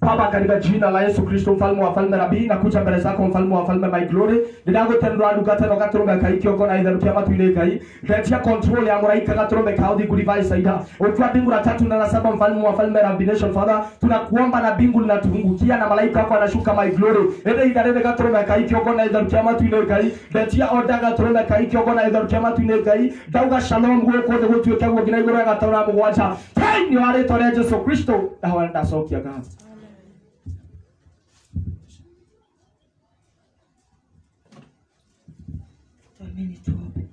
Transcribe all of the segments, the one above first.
Baba, katika jina la Yesu Kristo, mfalme wa falme nabii, nakuja mbele zako mfalme wa falme, my glory ndagutendwa nduga no gaturumbe kai kiongo na itharukia matu-inĩ ngai ndetia control ya mũraika gaturumbe ka uthi gudivai saida ukiwa mbingu la tatu na la saba mfalme wa falme rabbi nation father tunakuomba na mbingu linatungukia na malaika wako anashuka my glory ende itharĩrĩ gaturumbe kai kiongo na itharukia matu-inĩ ngai ndetia oda gaturumbe kai kiongo na itharukia matu-inĩ ngai ndauga shalom gũkũ thĩ gũtuĩke guo nginya igũrũ ya gatano na mũgwanja thĩinĩ wa rĩtwa rĩa Jesu Kristo ndahoya ndacokia ngatho twamini tuombe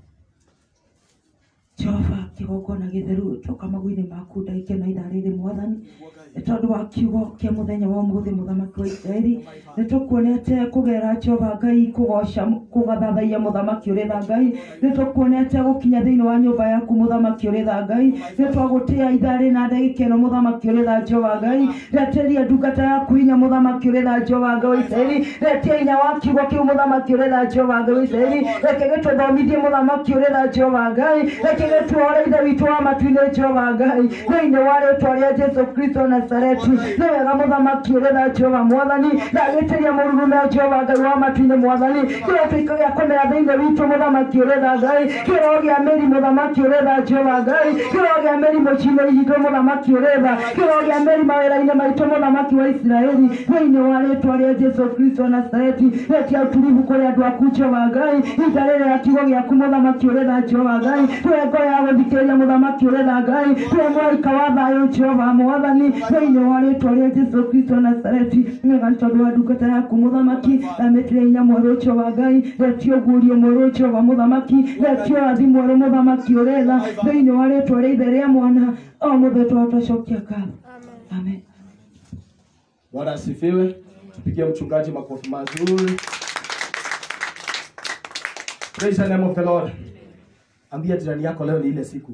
jehova kĩgongona gĩtheru coka magũ-inĩ maku ndagĩke na ithaa rĩrĩ mwathani nĩ tondũ wa kiugo kĩa mũthenya wa ũmũthĩ mũthamaki wa isiraeli nĩ tũkuonete kũgera jehova ngai kũgoca kũgathathaia mũthamaki ũrĩ tha ngai nĩ tũkuonete gũkinya thĩinĩ wa nyũmba yaku mũthamaki ũrĩ tha ngai nĩ twagũtĩa ithaa rĩ na ndagĩka ĩno mũthamaki ũrĩ tha jehova ngai reteria ndungata yaku hinya mũthamaki ũrĩ tha jehova ngai wa isiraeli retia hinya wa kiugo kĩu mũthamaki ũrĩ tha jehova ngai wa isiraeli reke gĩtũthomithie mũthamaki ũrĩ tha jehova ngai reke gĩtuore ithe witũ wa matu-inĩ jehova ngai thĩinĩ wa rĩtwa rĩa jesu kristo nazareti nĩ wega mũthamaki ũrĩ tha jehova mwathani ndagĩtĩria mũrurume jehova ngai wa matu-inĩ mwathani kĩroto iko gĩa kũmera thĩinĩ witũ mũthamaki ũrĩ tha ngai kĩro gĩa mĩri mũthamaki ũrĩ tha jehova ngai kĩro gĩa mĩri mũciĩ-inĩ itũ mũthamaki ũrĩ tha kĩro gĩa mĩri mawĩra-inĩ maitũ mũthamaki wa isiraeli thĩinĩ wa rĩtwa rĩa jesu kristo nazareti retia ũtulivu kũrĩ andũ aku jehova ngai ita rĩrĩ ya kiugo gĩaku mũthamaki ũrĩ tha jehova ngai tuwe ngoro ya gũthikĩrĩria mũthamaki ũrĩ tha ngai tuwe mũraika wa thayũ jehova mwathani thĩinĩ wa rĩtwa rĩa jesu kristo nazareti nĩga nĩ tondũ wa ndungata yaku mũthamaki amĩtire hinya mwerũ jehova ngai retio guũrio mwerũ jehova mũthamaki retio rathi mwerũ mũthamaki ũrĩ tha thĩinĩ wa rĩtwa rĩa ithe rĩa mwana o mũthĩ twatwacokia ngatho amen Bwana asifiwe. Tupigie mchungaji makofi mazuri. Praise the name of the Lord. Ambia jirani yako leo ni ile siku.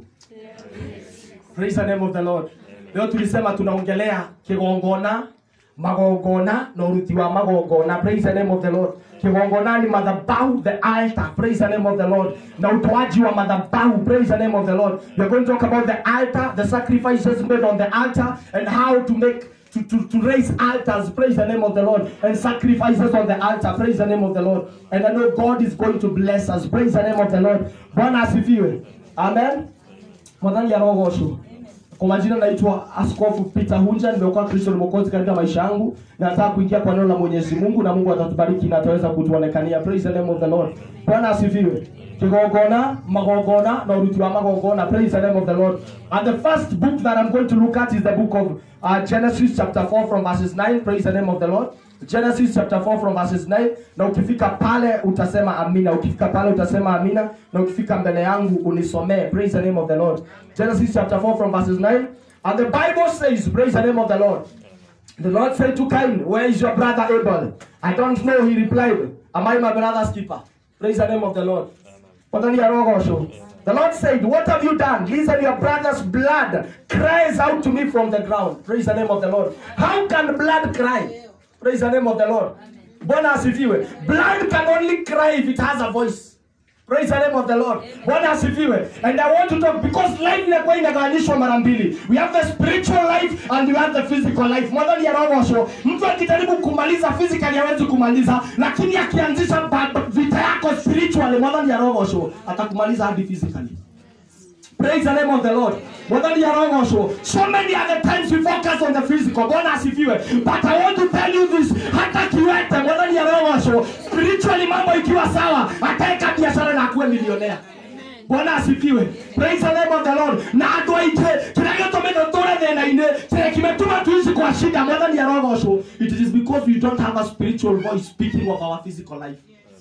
Praise the name of the Lord. Leo tulisema tunaongelea kigongona, magongona na uruti wa magongona. Praise the name of the Lord. Kigongona ni madhabahu, the altar. Praise the name of the Lord. Na utoaji wa madhabahu. Praise the name of the Lord. We are going to talk about the altar, the sacrifices made on the altar, and how to make to, to, to raise altars, praise the name of the Lord, and sacrifices on the altar, praise the name of the Lord. And I know God is going to bless us, praise the name of the Lord. Bwana asifiwe. Amen. Mwadhani ya roho osho. Kwa majina naitwa Askofu Peter Hunja, nimekuwa Kristo ni Mwokozi katika maisha yangu. Na nataka kuingia kwa neno la Mwenyezi Mungu na Mungu atatubariki na ataweza kutuonekania. Praise the name of the Lord. Bwana asifiwe. Kigongona, magongona na uruti wa magongona. Praise the name of the Lord. And the first book that I'm going to look at is the book of uh, Genesis chapter 4 from verses 9. Praise the name of the Lord. Genesis chapter 4 from verses 9 na ukifika pale utasema amina ukifika pale utasema amina na ukifika mbele yangu unisomee praise the name of the Lord Genesis chapter 4 from verses 9 and the Bible says praise the name of the Lord the Lord said to Cain where is your brother Abel I don't know he replied am I my brother's keeper praise the name of the Lord Wadhani ya roho osho. The Lord said, What have you done? Listen, your brother's blood cries out to me from the ground. Praise the name of the Lord. How can blood cry? Praise the name of the Lord. Bwana asifiwe. Blood can only cry if it has a voice. Praise the name of the Lord. Bwana asifiwe. And I want to talk because life inakuwa inagawanyishwa mara mbili. We have the spiritual life and we have the physical life. Mwadhani ya roho osho. Mtu akijaribu kumaliza physically hawezi kumaliza, lakini akianzisha ba- vita yako spiritually, mwadhani ya roho osho atakumaliza hadi physically. Praise the name of the Lord. Mwadhani ya roho osho. So many other times we focus on the physical. Bwana asifiwe. But I want to tell you this. Hata kiwete, mwadhani ya roho osho. Spiritually mambo ikiwa sawa, ataweka biashara na akuwe milionea. Bwana asifiwe. Praise the name of the Lord. Na andũ aingĩ kĩrĩa gĩtũmĩte tũre thĩna-inĩ kĩrĩa kĩmetũma tuici kwa shida mwathani ya roho osho. It is because we don't have a spiritual voice speaking of our physical life.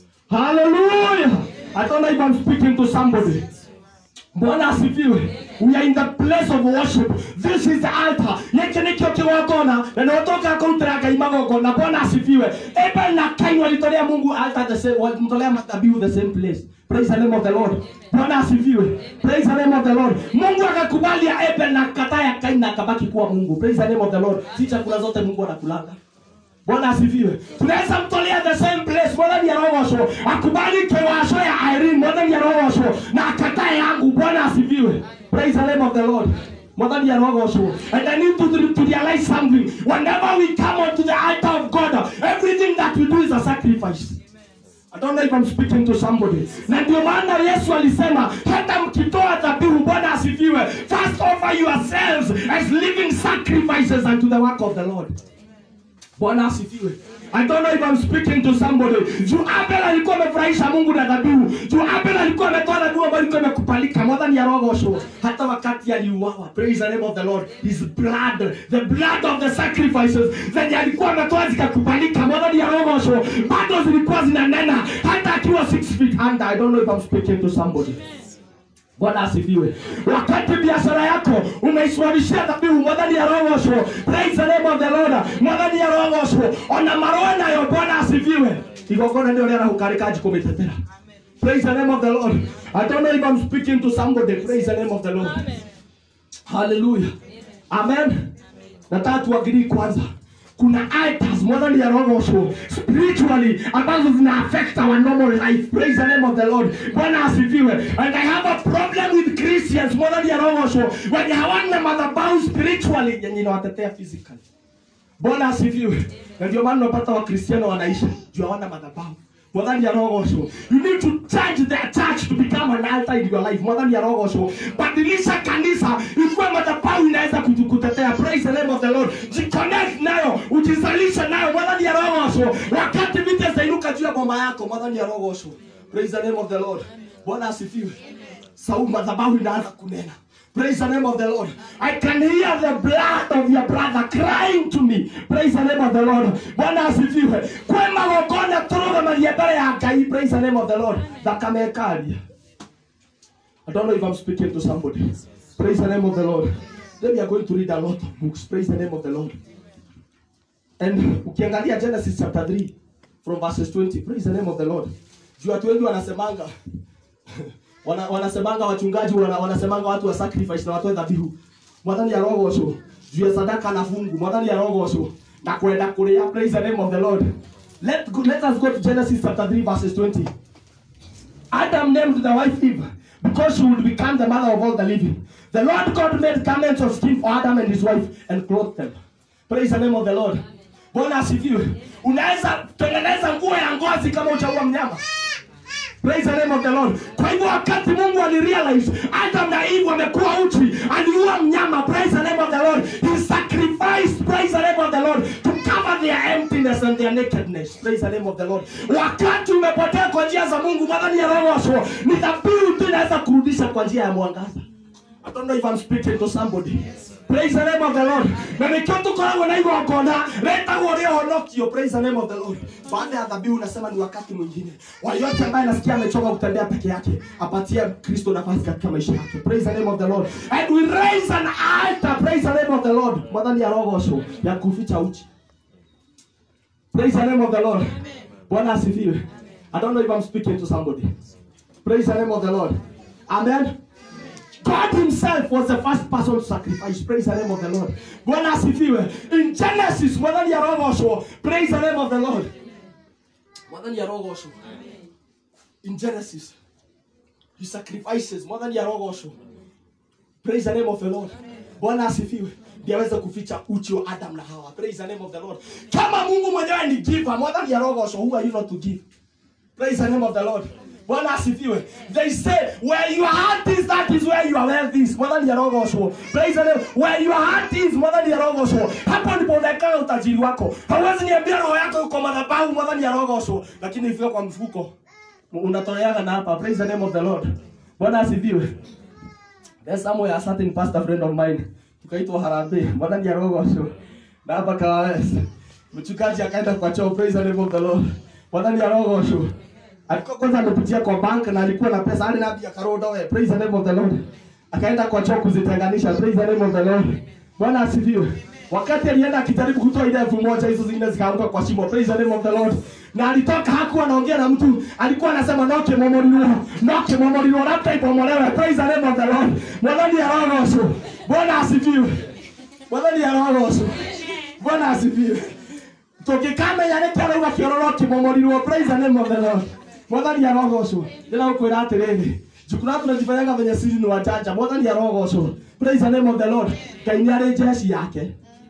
Hallelujah. I don't know if I'm speaking to somebody. Bwana asifiwe. We are in the place of worship. This is the altar. Gĩkĩ nĩkĩo kĩgongona na nĩgũtũka kũrutĩra Ngai magongona. Bwana asifiwe. Abel na Kain walitolea Mungu altar the same, walimtolea madhabihu the same place. Praise the name of the Lord. Bwana asifiwe. Praise the name of the Lord. Mungu akakubali ya Abel na akataa ya Kain na akabaki kuwa Mungu. Praise the name of the Lord. Si chakula zote Mungu anakulanga. Bwana asifiwe. Tunaweza mtolea the same place mwathani arogocwo akubali kiwasho ya Irene mwathani arogocwo na akatae yangu. Bwana asifiwe. Praise the name of the Lord. Mwathani arogocwo. And I need to, to realize something. Whenever we come onto the altar of God, everything that we do is a sacrifice. I don't know if I'm speaking to somebody. Na ndio maana Yesu alisema hata mkitoa dhabihu, Bwana asifiwe, first offer yourselves as living sacrifices unto the work of the Lord. Bwana asifiwe. I don't know if I'm speaking to somebody. Juu Abel alikuwa amefurahisha Mungu na dhabihu. Juu Abel alikuwa ametoa dhabihu ambayo ilikuwa imekubalika. Mwathani arogocwo hata wakati aliuawa. Praise the name of the Lord. His blood, the blood of the sacrifices zenye alikuwa ametoa zikakubalika. Mwathani arogocwo bado zilikuwa zinanena hata akiwa six feet under. I don't know if I'm speaking to somebody. Bwana asifiwe. Wakati biashara yako umeisimamishia dhabihu, mwathani arogocwo. Praise the name of the Lord. Mwathani arogocwo. Ona maroa nayo Bwana asifiwe. Igongona ndio rĩara gũkarĩka kũmĩtetera. Praise the name of the Lord. I don't know if I'm speaking to somebody. Praise the name of the Lord. Hallelujah. Amen. Nataka tuagirii kwanza kuna altars mwathani arogocwo spiritually ambazo zina affect our normal life praise the name of the lord bwana asifiwe and i have a problem with christians mwathani arogocwo wenye hawana madhabahu spiritually yenye inawatetea physically bwana asifiwe na ndio maana unapata wakristiano wanaisha juu hawana madhabahu mwathani arogocwo you need to change the church to become an altar in your life mwathani arogocwo badilisha kanisa ikuwe madhabahu inaweza kutu- kutetea praise the name of the lord jiconnect nayo ujizalishe nayo mwathani arogocwo wakati vita zitainuka juu ya boma yako mwathani arogocwo praise the name of the lord bwana asifiwe sauti madhabahu inaanza kunena Praise the name of the Lord. I can hear the blood of your brother crying to me. Praise the name of the Lord. Bwana asifiwe. Kwe magongona turugamarie mbere ya Ngai. Praise the name of the Lord. Thakame ĩkaria. I don't know if I'm speaking to somebody. Praise the name of the Lord. Then we are going to read a lot of books. Praise the name of the Lord. And ukiangalia Genesis chapter 3 from verses 20. Praise the name of the Lord. Juu watu wengi wanasemanga wana, wanasemanga wachungaji wana, wanasemanga watu wa sacrifice na watoe dhabihu. Mwathani arogocwo juu ya sadaka na fungu. Mwathani arogocwo na kwenda kuria. Praise the name of the Lord. Let, go, let us go to Genesis chapter 3 verses 20. Adam named the wife Eve because she would become the mother of all the living. The Lord God made garments of skin for Adam and his wife and clothed them. Praise the name of the Lord. Bwana asifiwe. Unaweza tengeneza nguo ya ngozi kama uchaua mnyama. Praise the name of the Lord. Kwa hivyo wakati Mungu alirealize Adam na Eve wamekuwa uchi, aliua mnyama. Praise the name of the Lord. He sacrificed, praise the name of the Lord, to cover their emptiness and their nakedness. Praise the name of the Lord. Wakati umepotea kwa njia za Mungu, mwadhani ya roho ni dhabihu tu inaweza kurudisha kwa njia ya mwangaza. I don't know if I'm speaking to somebody. Praise the name of the Lord. Na nikiwa tukoragwo na igongona retagwo rĩa ũhonokio. Praise the name of the Lord. Baada ya dhabihu unasema ni wakati mwingine. Kwa yote ambaye nasikia amechoka kutembea peke yake, apatie Kristo nafasi katika maisha yake. Praise the name of the Lord. And we raise an altar. Praise the name of the Lord. Mwadhani ya roho ya kuficha uchi. Praise the name of the Lord. Bwana asifiwe. I don't know if I'm speaking to somebody. Praise the name of the Lord. Amen. God himself was the first person to sacrifice. Praise the name of the Lord. Bwana asifiwe. In Genesis, mwadhani ya roho Praise the name of the Lord. Mwadhani ya roho In Genesis, he sacrifices. Mwadhani ya roho Praise the name of the Lord. Bwana asifiwe. Ndiye aweze kuficha uchi wa Adam na Hawa. Praise the name of the Lord. Kama Mungu mwenyewe ni giver, mwadhani ya roho who are you not to give? Praise the name of the Lord. Bwana asifiwe. They say where your heart is that is where your wealth is. Mwadhani ya roho osho. Praise the name. Where your heart is mwadhani ya roho osho. Hapo ndipo unakaa utajiri wako. Hauwezi niambia roho yako yuko madhabahu mwadhani ya roho osho. Lakini ifika kwa mfuko unatoleaga na hapa. Praise the name of the Lord. Bwana asifiwe. There's somewhere a certain pastor friend of mine tukaitwa Harambee. Mwadhani ya roho osho. Na hapa Kawawes. Mchungaji akaenda kwa choo. Praise the name of the Lord. Mwadhani ya roho osho alikuwa kwanza amepitia kwa bank na alikuwa na pesa hadi nabi akaroda we praise the name of the lord akaenda kwa choo kuzitenganisha praise the name of the lord bwana asifiwe wakati alienda akijaribu kutoa ile elfu moja hizo zingine zikaanguka kwa shimo praise the name of the lord na alitoka hakuwa anaongea na mtu alikuwa anasema noke momolilo noke momolilo labda ipomolewe praise the name of the lord mwadhani ya roho nusu bwana asifiwe mwadhani ya roho nusu bwana asifiwe tũngĩkamenya nĩ kĩo rauga kĩororo kĩmomorirwo praise the name of the lord mwathani arogocwo ndĩra gũkwĩra atĩrĩrĩ njukuna tunajifanyaga venye siri ni wajanja mwathani arogocwo praise the name of the lord ngai nĩ arĩ jeshi yake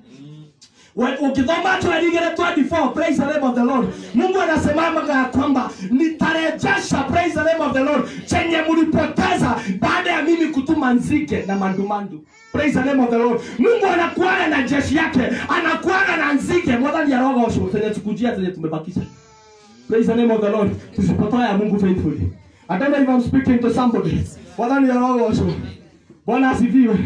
We- ukisoma tueligere 24 praise the name of the lord mungu anasemamaga ya kwamba nitarejesha praise the name of the lord chenye mlipoteza baada ya mimi kutuma nzige na mandumandu praise the name of the lord mungu anakuana na jeshi yake anakuana na nzige mwadhani arogosho tenye tukujia tenye tumebakisha praise the name of the lord tusipotoa ya mungu faithfully i don't know if i'm speaking to somebody mwadhani arogosho bwana asifiwe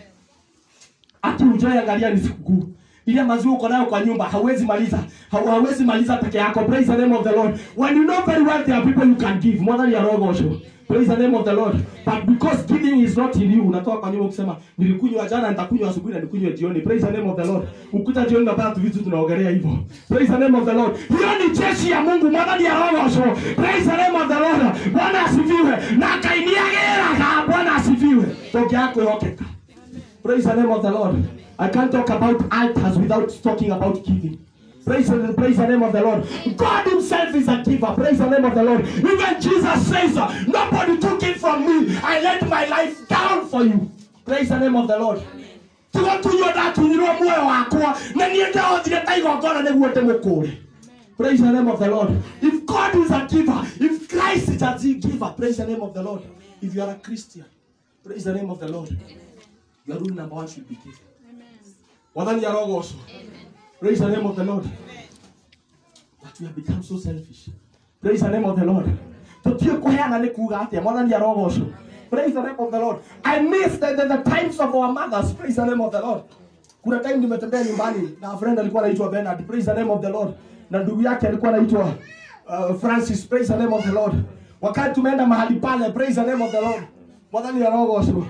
ati ujoe angalia ni sikukuu ile maziwa uko nayo kwa nyumba hauwezi maliza hau- hauwezi maliza peke yako praise the name of the lord when you know very well there are people you can give more than your rogosho praise the name of the lord but because giving is not in you unatoka kwa nyumba ukisema nilikunywa jana nitakunywa asubuhi na nikunywe jioni praise the name of the lord ukuta jioni unapata tu vitu tunaongelea hivyo praise the name of the lord hiyo ni jeshi ya mungu more than your rogosho praise the name of the lord bwana asifiwe na akainiagera bwana asifiwe toke yako yokeka Praise the name of the Lord. I can't talk about altars without talking about giving. Praise the, praise the name of the Lord. God Himself is a giver. Praise the name of the Lord. Even Jesus says, uh, Nobody took it from me. I laid my life down for you. Praise the name of the Lord. tiga tunyua ndatunyirwo muoyo wakwa na niä ndahothire ta igongona nä guo ndä må kå re praise the name of the lord if god is a giver if christ is a giver praise the name of the lord if you are a christian praise the name of the lord your rule number one should be giving wathani arogocwo praise the name of the lord but we have become so selfish praise the name of the lord tutiä kå heana nä kuga atä mwathani arogocwo praise the name of the lord i miss the, the, the times of our mothers praise the name of the lord kuna time nimetembea nyumbani na friend alikuwa anaitwa Bernard praise the name of the lord na ndugu yake alikuwa anaitwa uh, Francis praise the name of the lord wakati tumeenda mahali pale praise the name of the lord mwathani arogocwo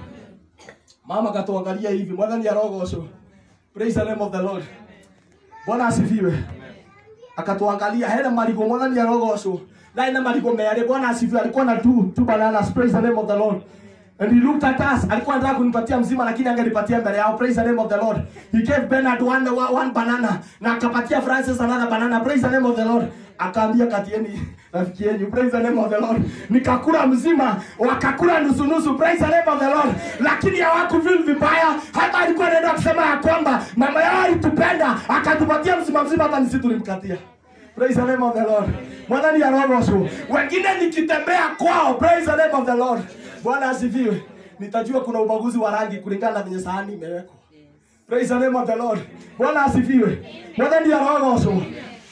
mama katuangalia hivi mwathani arogocwo praise the name of the lord bwana asifiwe akatuangalia hena marigo mwathani arogocwo na ina marigo merĩ bwana asifiwe alikuwa na two, two bananas praise the name of the lord And he looked at us. Alikuwa anataka kunipatia mzima lakini angenipatia mbele yao. Praise the name of the Lord. He gave Bernard one, one, one banana na akapatia Francis another banana. Praise the name of the Lord. Akaambia katieni rafiki yenu. Praise the name of the Lord. Nikakula mzima, wakakula nusu nusu. Praise the name of the Lord. Lakini hawakufeel vibaya. Hata alikuwa anaenda kusema ya kwamba mama yao alitupenda akatupatia mzima mzima hata nisi tulimkatia. Praise the name of the Lord. Mwadhani ya roho Wengine nikitembea kwao. Praise the name of the Lord. Bwana asifiwe. Nitajua kuna ubaguzi wa rangi kulingana na venye sahani imewekwa. Praise the name of the Lord. Bwana asifiwe. Mwadhani ya roho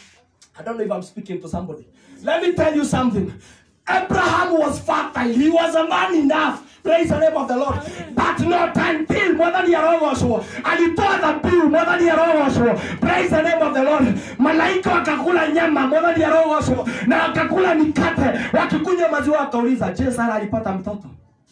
I don't know if I'm speaking to somebody. Let me tell you something. Abraham was fertile. He was a man enough. Praise the name of the Lord. But not until mwathani arogocwo alitoa dhabihu mwathani arogocwo praise the name of the Lord. Malaika wakakula nyama mwathani arogocwo na wakakula mikate wakikunywa maziwa wakauliza, je, Sara alipata mtoto?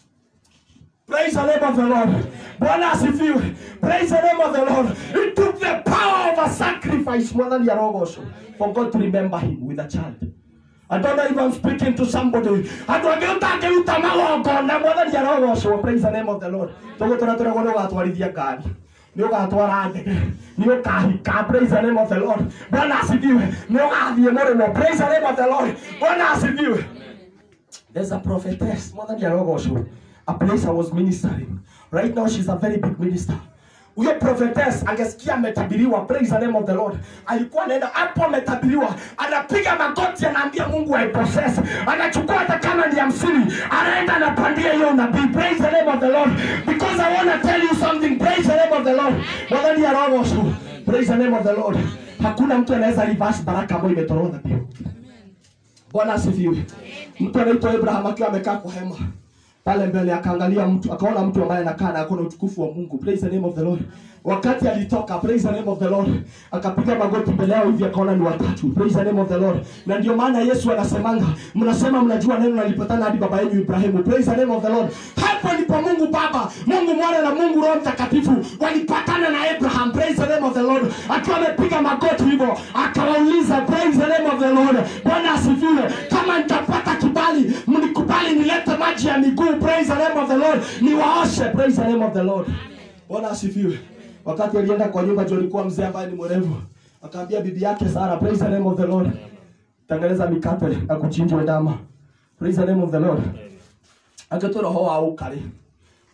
Praise the name of the Lord. Bwana asifiwe. Praise the name of the Lord. It took the power of a sacrifice mwathani arogocwo for God to remember him with a child. I don't know if I'm speaking to somebody. Andũ angĩ ũtangĩruta magongona mwathani arogocwo. Praise the name of the Lord. Tũgũtũra tũregwo nĩ ũgatwarithia ngari nĩ ũgatwara ndege nĩ ũkahika praise the name of the Lord. Bwana asifiwe. Nĩ ũgathiĩ mũrĩmo praise the name of the Lord. Bwana asifiwe. There's a prophetess, Mother Yarogosho, a place I was ministering. Right now, she's a very big minister. Huyo prophetess angesikia ametabiriwa, praise the name of the Lord. Alikuwa anaenda hapo, ametabiriwa, anapiga magoti, anaambia Mungu aipossess, anachukua hata kama ni hamsini, anaenda anapandia hiyo nabii. Praise the name of the Lord, because I want to tell you something. Praise the name of the Lord. Mother Yarogosho, praise the name of the Lord. Hakuna mtu anaweza reverse baraka ambayo imetoroka dhabihu. Bwana asifiwe. Mtu anaitwa Abraham akiwa amekaa kwa hema pale mbele, akaangalia mtu, akaona mtu ambaye anakaa na akona utukufu wa Mungu. Praise the name of the Lord. Wakati alitoka, praise the name of the Lord, akapiga magoti mbele yao hivi, akaona ni watatu. Praise the name of the Lord. Na ndio maana Yesu anasemanga, mnasema mnajua neno nalipatana hadi baba yenu Ibrahimu. Praise the name of the Lord. Hapo ndipo Mungu Baba, Mungu Mwana na Mungu Roho Mtakatifu walipatana na Abraham. Praise the name of the Lord. Akiwa amepiga magoti hivyo, akawauliza praise the name of the Lord. Bwana asifiwe. Kama nitapata kibali, mnikubali nilete maji ya miguu. Praise the name of the Lord. Niwaoshe. Praise the name of the Lord. Bwana asifiwe. Wakati alienda kwa nyumba, juu alikuwa mzee ambaye ni mwerevu, akaambia bibi yake Sara, praise the name of the Lord, tengeneza mikate na kuchinjwa ndama. Praise the name of the Lord. Agĩtũra ho wa ũkarĩ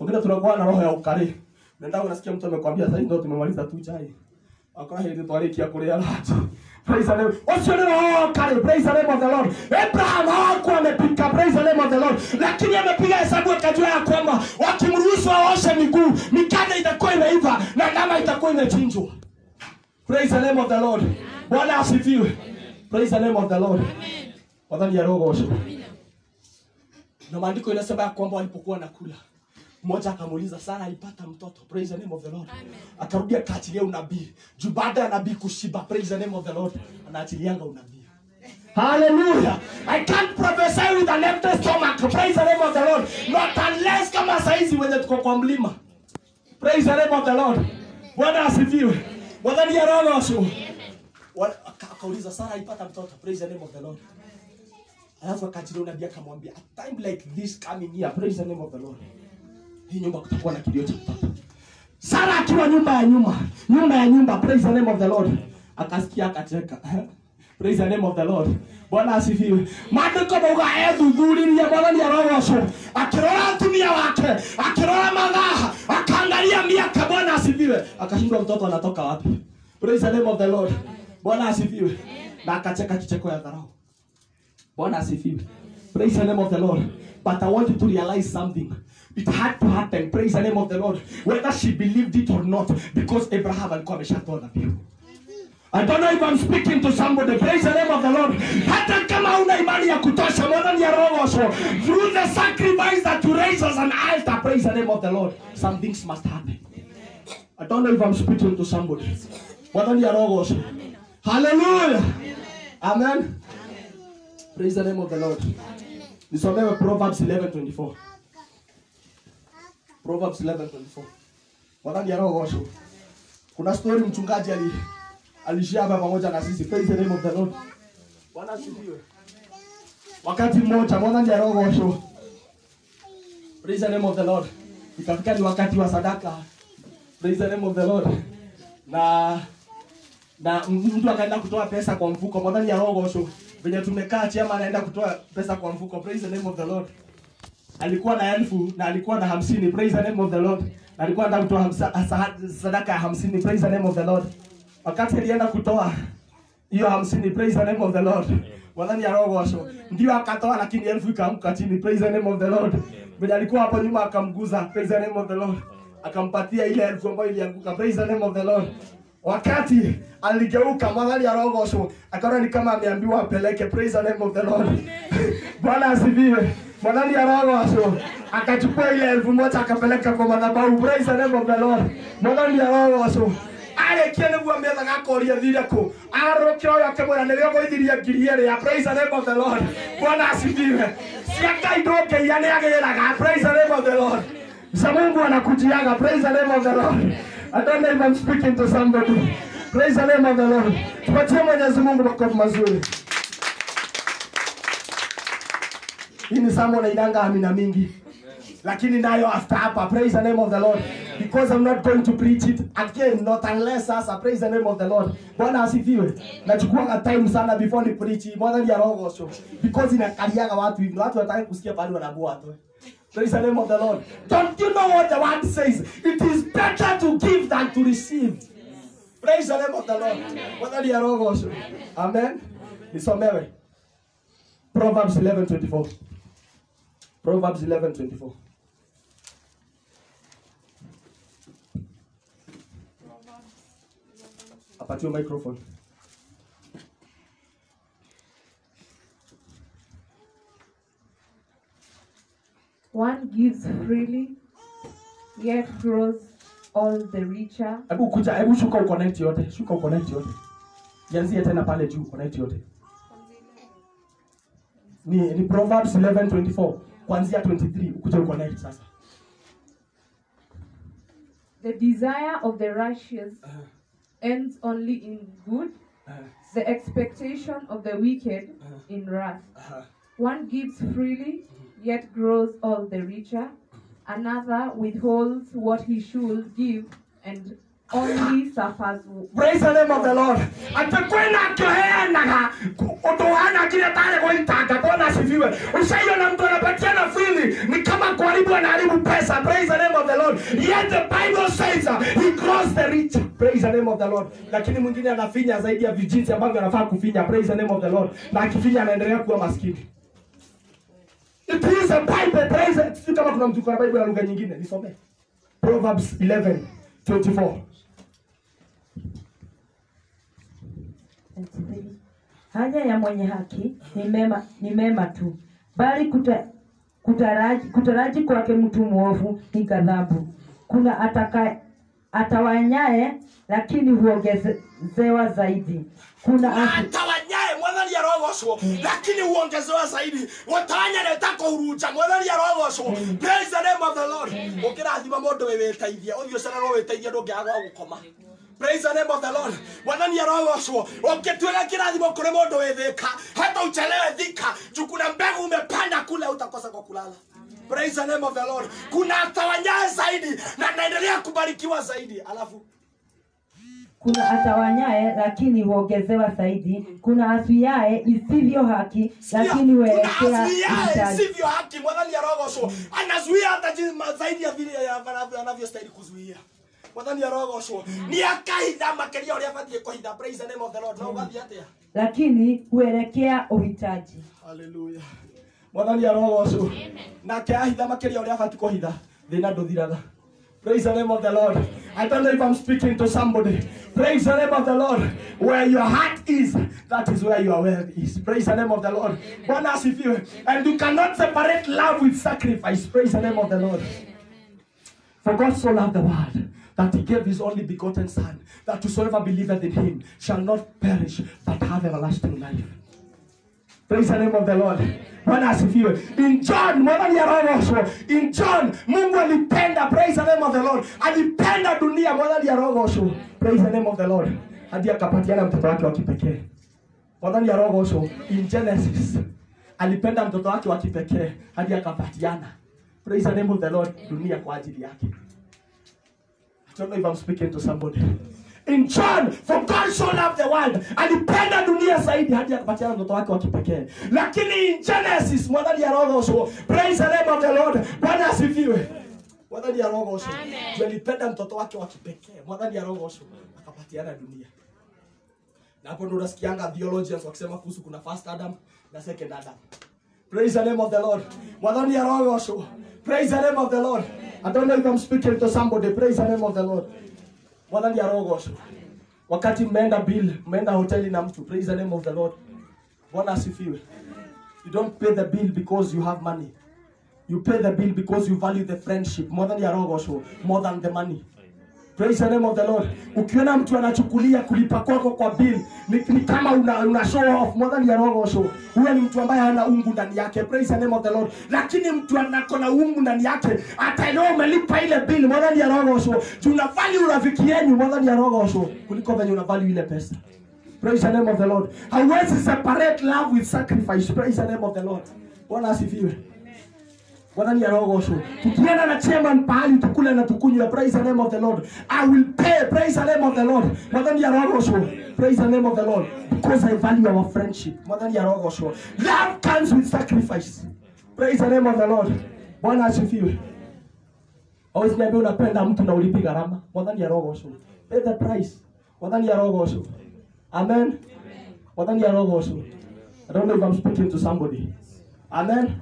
wengine tunakuwa na roho ya ukali nenda unasikia mtu amekwambia sasa ndio tumemaliza tu chai akora hindi twarikia kuria lunch praise the name ucio ni roho wa ukali praise the name of the lord abraham hakuwa amepika praise the name of the lord lakini amepiga hesabu akajua ya kwamba wakimruhusu aoshe miguu mikate itakuwa imeiva na nyama itakuwa imechinjwa praise the name of the lord bwana asifiwe praise the name of the lord wadhani ya roho osho na maandiko inasema ya kwamba walipokuwa nakula mmoja akamuuliza sara alipata mtoto praise the name of the lord akarudia akaachilia unabii juu baada ya nabii kushiba praise the name of the lord anaachilianga unabii Hallelujah. I can't prophesy with an empty stomach. Praise the name of the Lord. Not unless kama saizi wenye tuko kwa mlima. Praise the name of the Lord. Bwana asifiwe. Wadhani ya roho wasio. Wa- aka- Akauliza Sara alipata mtoto. Praise the name of the Lord. Alafu akajilia unabii akamwambia, a time like this coming here, praise the name of the Lord. Hii nyumba kutakuwa na kilio cha mtoto. Sara akiwa nyumba ya nyuma, nyumba ya nyumba, praise the name of the Lord. Akasikia akacheka. praise the name of the Lord. Bwana asifiwe. Maandiko mauga ethuthuririe mwathani arogoco akirora atumia wake akirora mathaa akaangalia miaka. Bwana asifiwe. Akashindwa mtoto anatoka wapi. Praise the name of the Lord. Bwana asifiwe. Na akacheka kicheko ya dharau. Bwana asifiwe. Praise the name of the Lord. But I want you to realize something. It had to happen. Praise the name of the Lord. Whether she believed it or not. Because Abraham alikuwa ameshatoa dhabihu. I don't know if I'm speaking to somebody. Praise the name of the Lord. Hata kama una imani ya kutosha, mwadhani ya roho so through the sacrifice that you raise as an altar, praise the name of the Lord. Some things must happen. I don't know if I'm speaking to somebody. Mwadhani ya roho so. Hallelujah. Amen. Praise the name of the Lord. Nisomewe Proverbs 11:24. Proverbs 11:24. Mwadhani ya roho so. Kuna story mchungaji ali alishia hapa pamoja na sisi. Praise the name of the Lord. Bwana asifiwe. Wakati mmoja mwana ni roho show. Praise the name of the Lord. Ikafika ni wakati wa sadaka. Praise the name of the Lord. Na na mtu akaenda kutoa pesa kwa mfuko mwana ni roho show. Venye tumekaa chama anaenda kutoa pesa kwa mfuko. Praise the name of the Lord. Alikuwa na elfu na alikuwa na hamsini. Praise the name of the Lord. Na alikuwa anataka kutoa hamsa, sadaka ya hamsini. Praise the name of the Lord wakati alienda kutoa hiyo hamsini praise the name of the lord wadhani ya roho washo ndio akatoa lakini elfu ikaamka chini praise the name of the lord mwenye alikuwa hapo nyuma akamguza praise the name of the lord akampatia ile elfu ambayo ilianguka praise the name of the lord wakati aligeuka mwadhani ya roho washo akaona ni kama ameambiwa apeleke praise the name of the lord bwana asifiwe mwadhani ya roho washo akachukua ile elfu moja akapeleka kwa madhabahu praise the name of the lord mwadhani ya roho washo arĩkia nĩguo methaga akoria thire kũ arũkĩra ũyũ akĩmwĩra nĩrĩo gũithirie ngiri ĩrĩ ya praise the name of the lord bwana asifiwe cia ngai ndũngĩiya nĩ agĩraga praise the name of the lord za mungu anakujiaga praise the name of the lord I don't know if I'm speaking to somebody praise the name of the lord tupatie mwenyezi mungu makofi mazuri hii ni somo nainanga amina mingi lakini nayo after hapa praise the name of the lord because i'm not going to preach it again not unless sasa praise the name of the lord bwana asifiwe nachukuanga time sana before ni preach mwana ya roho so because inakaliaga watu hivi watu wataka kusikia pale wanabua tu praise the name of the lord don't you know what the word says it is better to give than to receive praise the name of the lord mwana ya roho so amen nisomewe proverbs 11:24 Proverbs 11:24. Apatiwe microphone. One gives freely, yet grows all the richer. Hebu kuja, hebu shuka uconnect yote. Shuka uconnect yote. Ianzie tena pale juu connect yote. Ni ni Proverbs 11:24 kuanzia 23 ukuje uconnect sasa. The desire of the righteous Uh, ends only in good, uh, the expectation of the wicked in wrath. uh, One gives freely, yet grows all the richer. Another withholds what he should give and only suffers. praise the name of the lord ati kwina akioheanaga undu hana kile tare gwaitanga bwana asifiwe ushaiona mtu anapatiana fili ni kama kuharibu anaharibu pesa praise the name of the lord yet the bible says uh, he crossed the rich praise the name of the lord lakini mwingine anafinya zaidi ya vijinsi ambavyo anafaa kufinya praise the name of the lord na akifinya anaendelea kuwa maskini it is a bible praise the- sijui kama kuna mtu kwa bible ya lugha nyingine nisomee proverbs 11 24 haja ya mwenye haki ni mema, ni mema tu bali kuta, kutaraji, kutaraji kwake mtu mwovu ni ghadhabu kuna ataka, atawanyaye lakini huongezewa zaidi kuna asi, atawanyaye mwathani arogocwo lakini huongezewa zaidi gutanya netako huruja mwathani arogocwo praise the name of the lord ukirathima mundu wi witeithie uthio cerera witeithie ndungiaga gwa gukoma praise the name of the lord mwathani arogocwo ukituega kirathimo kuri mundu wi thika hata uchelewe thika juu kuna mbegu umepanda kule utakosa kwa kulala praise the name of the lord kuna atawanyaye zaidi na naendelea kubarikiwa zaidi alafu kuna atawanyaye lakini huongezewa zaidi kuna azuiaye isivyo haki lakini huelekea Unazuia uhitaji sivyo haki mwadhani arogocwo anazuia hata jinsi ma- zaidi ya vile ya- anavyo- anavyostahili kuzuia mwadhani arogocwo ni akahitha makeria uria abatie kuhitha praise the name of the lord na ugathie atia lakini huelekea uhitaji haleluya mwathani arogocwo nake ahitha makeria uria abatie kuhitha thina nduthiraga Praise the name of the Lord. I don't know if I'm speaking to somebody. Praise the name of the Lord. Where your heart is, that is where your wealth is. Praise the name of the Lord. Bwana asifiwe. And you cannot separate love with sacrifice. Praise the name of the Lord. For God so loved the world that he gave his only begotten Son, that whosoever believeth in him shall not perish but have everlasting life. Praise the name of the Lord. Bwana asifiwe. In John, mwadhani arogocwo. In John, Mungu alipenda, praise the name of the Lord. Alipenda dunia, mwadhani arogocwo. Praise the name of the Lord. Hadi akapatiana mtoto wake wa kipekee. Mwadhani arogocwo. In Genesis, alipenda mtoto wake wa kipekee hadi akapatiana. Praise the name of the Lord. Dunia kwa ajili yake. I don't know if I'm speaking to somebody. In John, for God so loved the world, alipenda dunia zaidi hadi akapatiana mtoto wake wa kipekee. Lakini in Genesis, mwadhani arogocwo. Praise the name of the Lord. Bwana asifiwe. Mwadhani arogocwo. Ndio alipenda mtoto wake wa kipekee. Mwadhani arogocwo. Akapatiana dunia. Na hapo ndo unasikianga theologians wakisema kuhusu kuna first Adam na second Adam. Praise the name of the Lord. Mwadhani arogocwo. Praise the name of the Lord. I don't know if I'm speaking to somebody. Praise the name of the Lord. Mwadhani arogocwo. Wakati mmeenda bill, mmeenda hoteli na mtu. Praise the name of the Lord. Bwana asifiwe. You don't pay the bill because you have money. You pay the bill because you value the friendship more than your rogosho, more than the money. Praise the name of the Lord. Ukiona mtu anachukulia kulipa kwako kwa bill ni, ni kama una, una show off more than your rogosho. Huyo ni mtu ambaye hana ungu ndani yake. Praise the name of the Lord. Lakini mtu anako na ungu ndani yake ataelewa umelipa ile bill more than your rogosho. Tuna value urafiki yenu more than your rogosho kuliko venye una value ile pesa. Praise the name of the Lord. Hauwezi separate love with sacrifice. Praise the name of the Lord. Bwana asifiwe. Bwana ni arogosho. Tukienda na chairman pahali tukule na tukunywe. Praise the name of the Lord. I will pay. Praise the name of the Lord. Bwana ni arogosho. Praise the name of the Lord. Because I value our friendship. Bwana ni arogosho. Love comes with sacrifice. Praise the name of the Lord. Bwana asifiwe. Always niambia unapenda mtu na ulipi gharama. Bwana ni arogosho. Pay the price. Bwana ni arogosho. Amen. Bwana ni arogosho. I don't know if I'm speaking to somebody. Amen.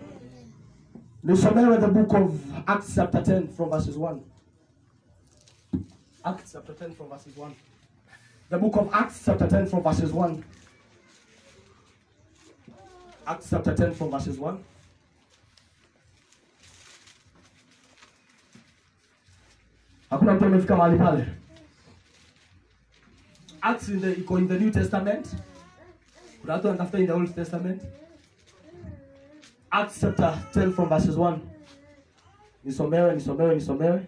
Nisomewe the book of Acts chapter 10 from verses 1. Acts chapter 10 from verses 1. The book of Acts chapter 10 from verses 1. Acts chapter 10 from verses 1. Hakuna mtu amefika mahali pale. Acts in the, iko in the New Testament. Kuna watu wanatafuta in the Old Testament. Acts chapter 10 from verses 1. Nisomewe, nisomewe, nisomewe.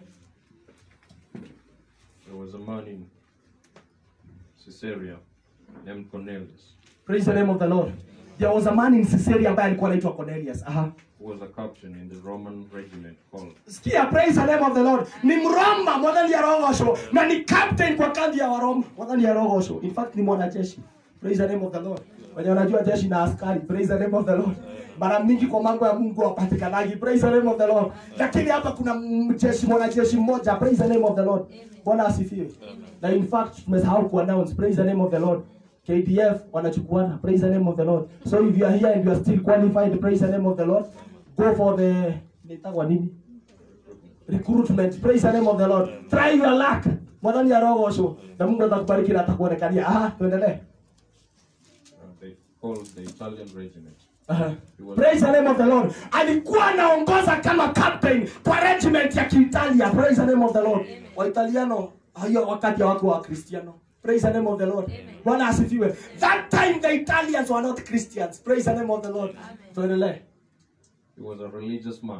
There was a man in Caesarea named Cornelius, Praise the name of the Lord. there was a man in Caesarea ambaye alikuwa anaitwa Cornelius aha who was a captain in the Roman regiment called sikia praise the name of the lord ni mroma mwathani arogocwo na ni captain kwa kambi ya waroma mwathani arogocwo in fact ni mwanajeshi praise the name of the lord wenye wanajua jeshi na askari praise the name of the lord mara mingi kwa mambo ya mungu wapatikanagi praise the name of the lord lakini hapa kuna mjeshi mwanajeshi mmoja praise the name of the lord bwana asifiwe na in fact tumesahau kuannounce praise the name of the lord KDF wanachukuana praise the name of the Lord so if you are here and you are still qualified praise the name of the Lord go for the inaitwa nini recruitment praise the name of the lord try your luck mwadhani arogocwo na mungu atakubariki na atakuonekania aha tuendelee uh, they called the Italian regiment. Aha. praise the name of the lord alikuwa anaongoza kama captain kwa regiment ya kiitalia praise the name of the lord waitaliano hiyo wakati wako wa kristiano praise the name of the lord bwana asifiwe that time the italians were not christians praise the name of the lord tuendelee He was a religious man.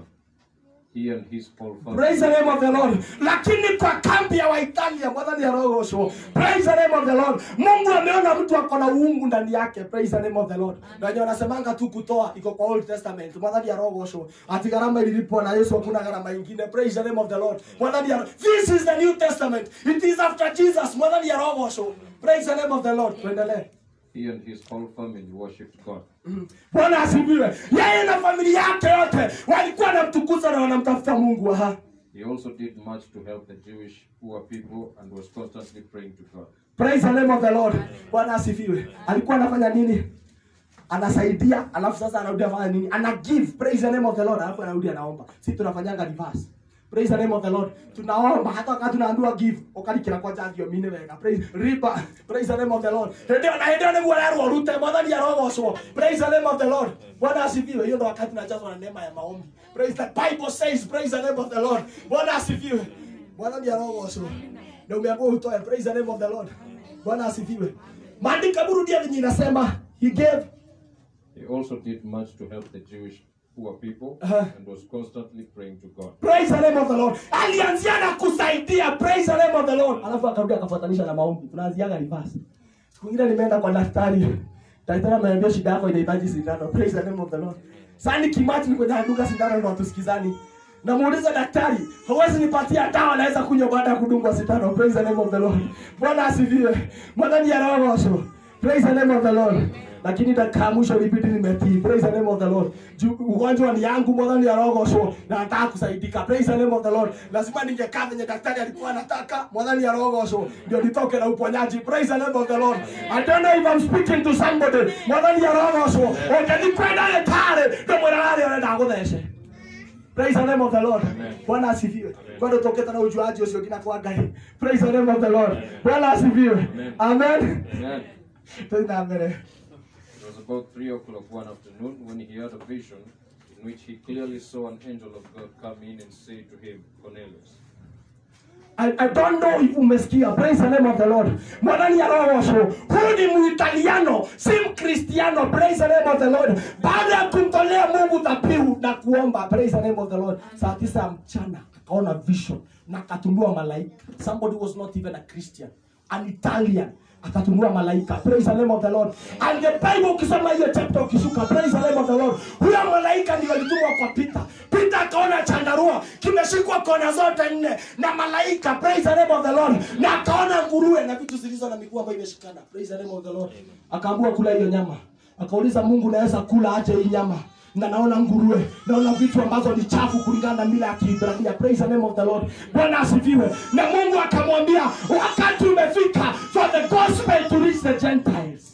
He and his whole family. praise the name of the lord lakini kwa kambi ya waitalia mwadhani arogosho praise the name of the lord mungu ameona mtu ako na uungu ndani yake praise the name of the lord na wenye wanasemanga tu kutoa iko kwa old testament mwadhani arogosho ati gharama ililipwa na yesu hakuna gharama ingine praise the name of the lord mwadhani aro- this is the new testament it is after jesus mwadhani arogosho praise the name of the lord tuendelee He and his whole family worshipped God. bwana asifiwe yeye na familia yake yote walikuwa wanamtukuza na wanamtafuta mungu aha He also did much to help the Jewish poor people and was constantly praying to God. praise the name of the lord bwana asifiwe alikuwa anafanya nini anasaidia alafu sasa anarudi afanya nini ana give praise the name of the lord alafu anarudi anaomba si tunafanyanga reverse praise the name of the lord tunaomba hata wakati tunaambiwa give ukarikira kwa jathio mine wega praise riba praise the name of the lord ndio na ndio niguo rero rute mwathani arogocwo praise the name of the lord bwana asifiwe hiyo ndo wakati tunajazwa na neema ya maombi praise the bible says praise the name of the lord bwana asifiwe bwana ndiye arogocwo na umeambiwa utoe praise the name of the lord bwana asifiwe maandika burudia venye inasema he gave He also did much to help the Jewish poor people Uh-huh. and was constantly praying to God. praise the name of the lord alianzia na kusaidia praise the name of the lord alafu akarudi akafuatanisha na maombi tunaanziaga reverse siku ingine nimeenda kwa daktari daktari ameniambia shida yako inahitaji sindano praise the name of the lord sasa nikimati kwenye duka sindano ndo hatusikizani namuuliza daktari hawezi nipatia dawa naweza kunywa baada ya kudungwa sindano praise the name of the lord bwana asifiwe mwadhani ya roho praise the name of the lord lakini dakika ya mwisho ilibidi nimetii praise the name of the lord Juu ugonjwa ni yangu mwadhani ya roho na nataka kusaidika praise the name of the lord lazima ningekaa venye daktari alikuwa anataka mwadhani ya roho ndio nitoke na uponyaji praise the name of the lord i don't know if i'm speaking to somebody mwadhani ya roho ukenikwenda letare ndio mwanalali anaenda kutheshe praise the name of the lord bwana asifiwe bado toketa na ujuaji ucio ngina kwa ngai praise the name of the lord bwana asifiwe amen Amen. tena mbere It was about three o'clock one afternoon when he had a vision in which he clearly saw an angel of God come in and say to him, Cornelius. I, I don't know if umesikia praise the name of the lord mwanani ya roho huyu ni muitaliano si mkristiano praise the name of the lord baada ya kumtolea mungu dhabihu na kuomba praise the name of the lord saa tisa ya mchana akaona vision na akatunua malaika somebody was not even a christian an italian akatunua malaika praise the name of the lord and the bible ukisoma hiyo chapter ukishuka praise the name of the lord huyo malaika ndio alitumwa kwa peter peter akaona chandarua kimeshikwa kona zote nne na malaika praise the name of the lord na akaona nguruwe na vitu zilizo na miguu ambayo imeshikana praise the name of the lord akaambiwa kula hiyo nyama akauliza mungu naweza kula aje hii nyama na naona nguruwe naona vitu ambazo ni chafu kulingana na mila ya kiibrania praise the name of the lord bwana asifiwe na mungu akamwambia wakati umefika for the gospel to reach the gentiles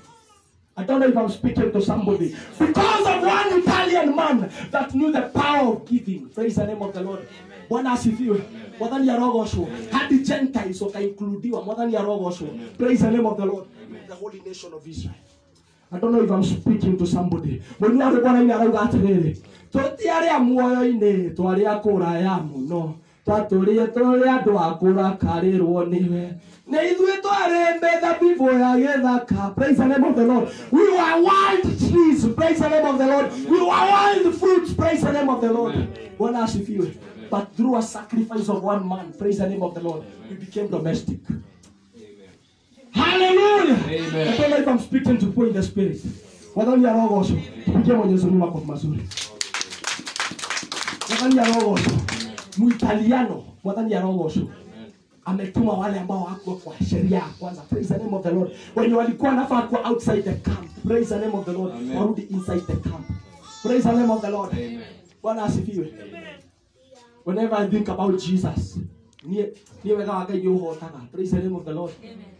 I don't know if I'm speaking to somebody. Because of one Italian man that knew the power of giving. Praise the name of the Lord. Bwana asifiwe. Mwadhani ya rogosho. Hadi Gentiles wakaincludiwa. Mwadhani ya rogosho. Praise the name of the Lord. The holy nation of Israel. I don't know if I'm speaking to somebody. Mwini wake Bwana ini arauga atĩrĩrĩ. Tũtiarĩ a muoyo-inĩ twarĩ a kũraya mũno. Twatũrire tũrĩ andũ a kũrakarĩrwo nĩwe. Nĩ ithuĩ twarĩ mĩthabibũ ya gĩthaka. Praise the name of the Lord. We were wild trees. Praise the name of the Lord. We were wild fruits. Praise the name of the Lord. Bwana asifiwe. But through a sacrifice of one man, praise the name of the Lord, we became domestic. Hallelujah. Amen. I don't know if I'm speaking to people in the spirit. mwathani arogocwo tupigie mwenyezi mungu makofi mazuri mwathani arogocwo muitaliano mwathani arogocwo ametuma wale ambao hakuwa kwa sheria ya kwanza praise the name of the lord wenye walikuwa nafaa kuwa outside the camp praise the name of the lord Amen. warudi inside the camp praise the name of the lord Amen. bwana asifiwe whenever i think about jesus niye niye wega wa ngai uhotaga praise the name of the lord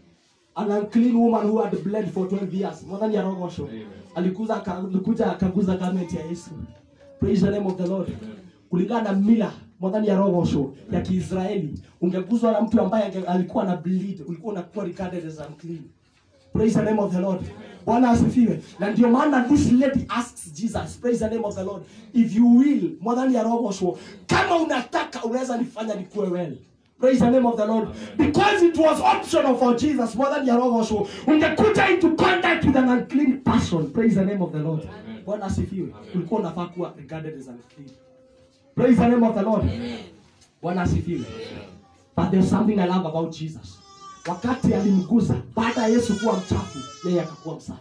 an unclean woman who had bled for 12 years mwathani arogocwo Amen. alikuza aka- alikuja akaguza garment ya yesu praise the name of the lord kulingana na mila mwadhani ya rogosho ya kiisraeli ungeguzwa na mtu ambaye ange- alikuwa na bleed ulikuwa unakuwa regarded as unclean praise the name of the lord bwana asifiwe na ndio maana this lady asks jesus praise the name of the lord if you will mwadhani ya rogosho kama unataka unaweza nifanya nikuwe well praise the name of the lord because it was optional for jesus mwadhani ya rogosho ungekuja into contact with an unclean person praise the name of the lord bwana asifiwe ulikuwa unafaa kuwa regarded as unclean praise the name of the lord bwana asifiwe but there's something i love about jesus wakati alimguza baada ya yesu kuwa mchafu yeye akakuwa msafi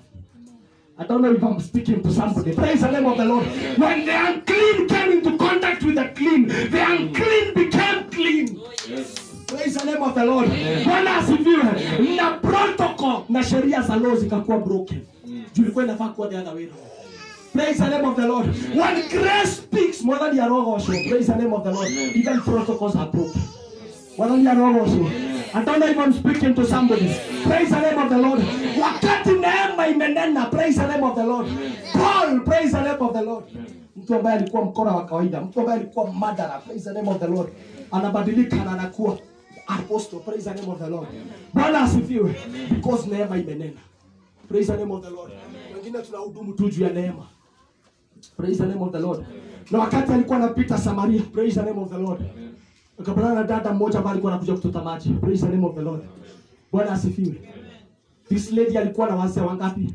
I don't know if I'm speaking to somebody. Praise the name of the Lord. When the unclean came into contact with the clean, the unclean became clean. Yes. Praise the name of the Lord. Bwana asifiwe. Na protocol na sheria za law zikakuwa broken. Juu ilikuwa inafaa kuwa the other way around. Praise the name of the Lord. When grace speaks more than your also. Praise the name of the Lord. Even protocols are broken. More than your also. I don't know if I'm speaking to somebody. Praise the name of the Lord. Wakati neema imenena. Praise the name of the Lord. Paul, praise the name of the Lord. Mtu ambaye alikuwa mkora wa kawaida, mtu ambaye alikuwa madara, praise the name of the Lord. Anabadilika na anakuwa apostle, praise the name of the Lord. Bwana asifiwe. Because neema imenena. Praise the name of the Lord. Wengine tunahudumu tu juu ya neema. Praise the name of the Lord. Na wakati alikuwa anapita Samaria, praise the name of the Lord. Akapatana na dada mmoja ambaye alikuwa anakuja kuchota maji. Praise the name of the Lord. Bwana asifiwe. This lady alikuwa na wazee wangapi?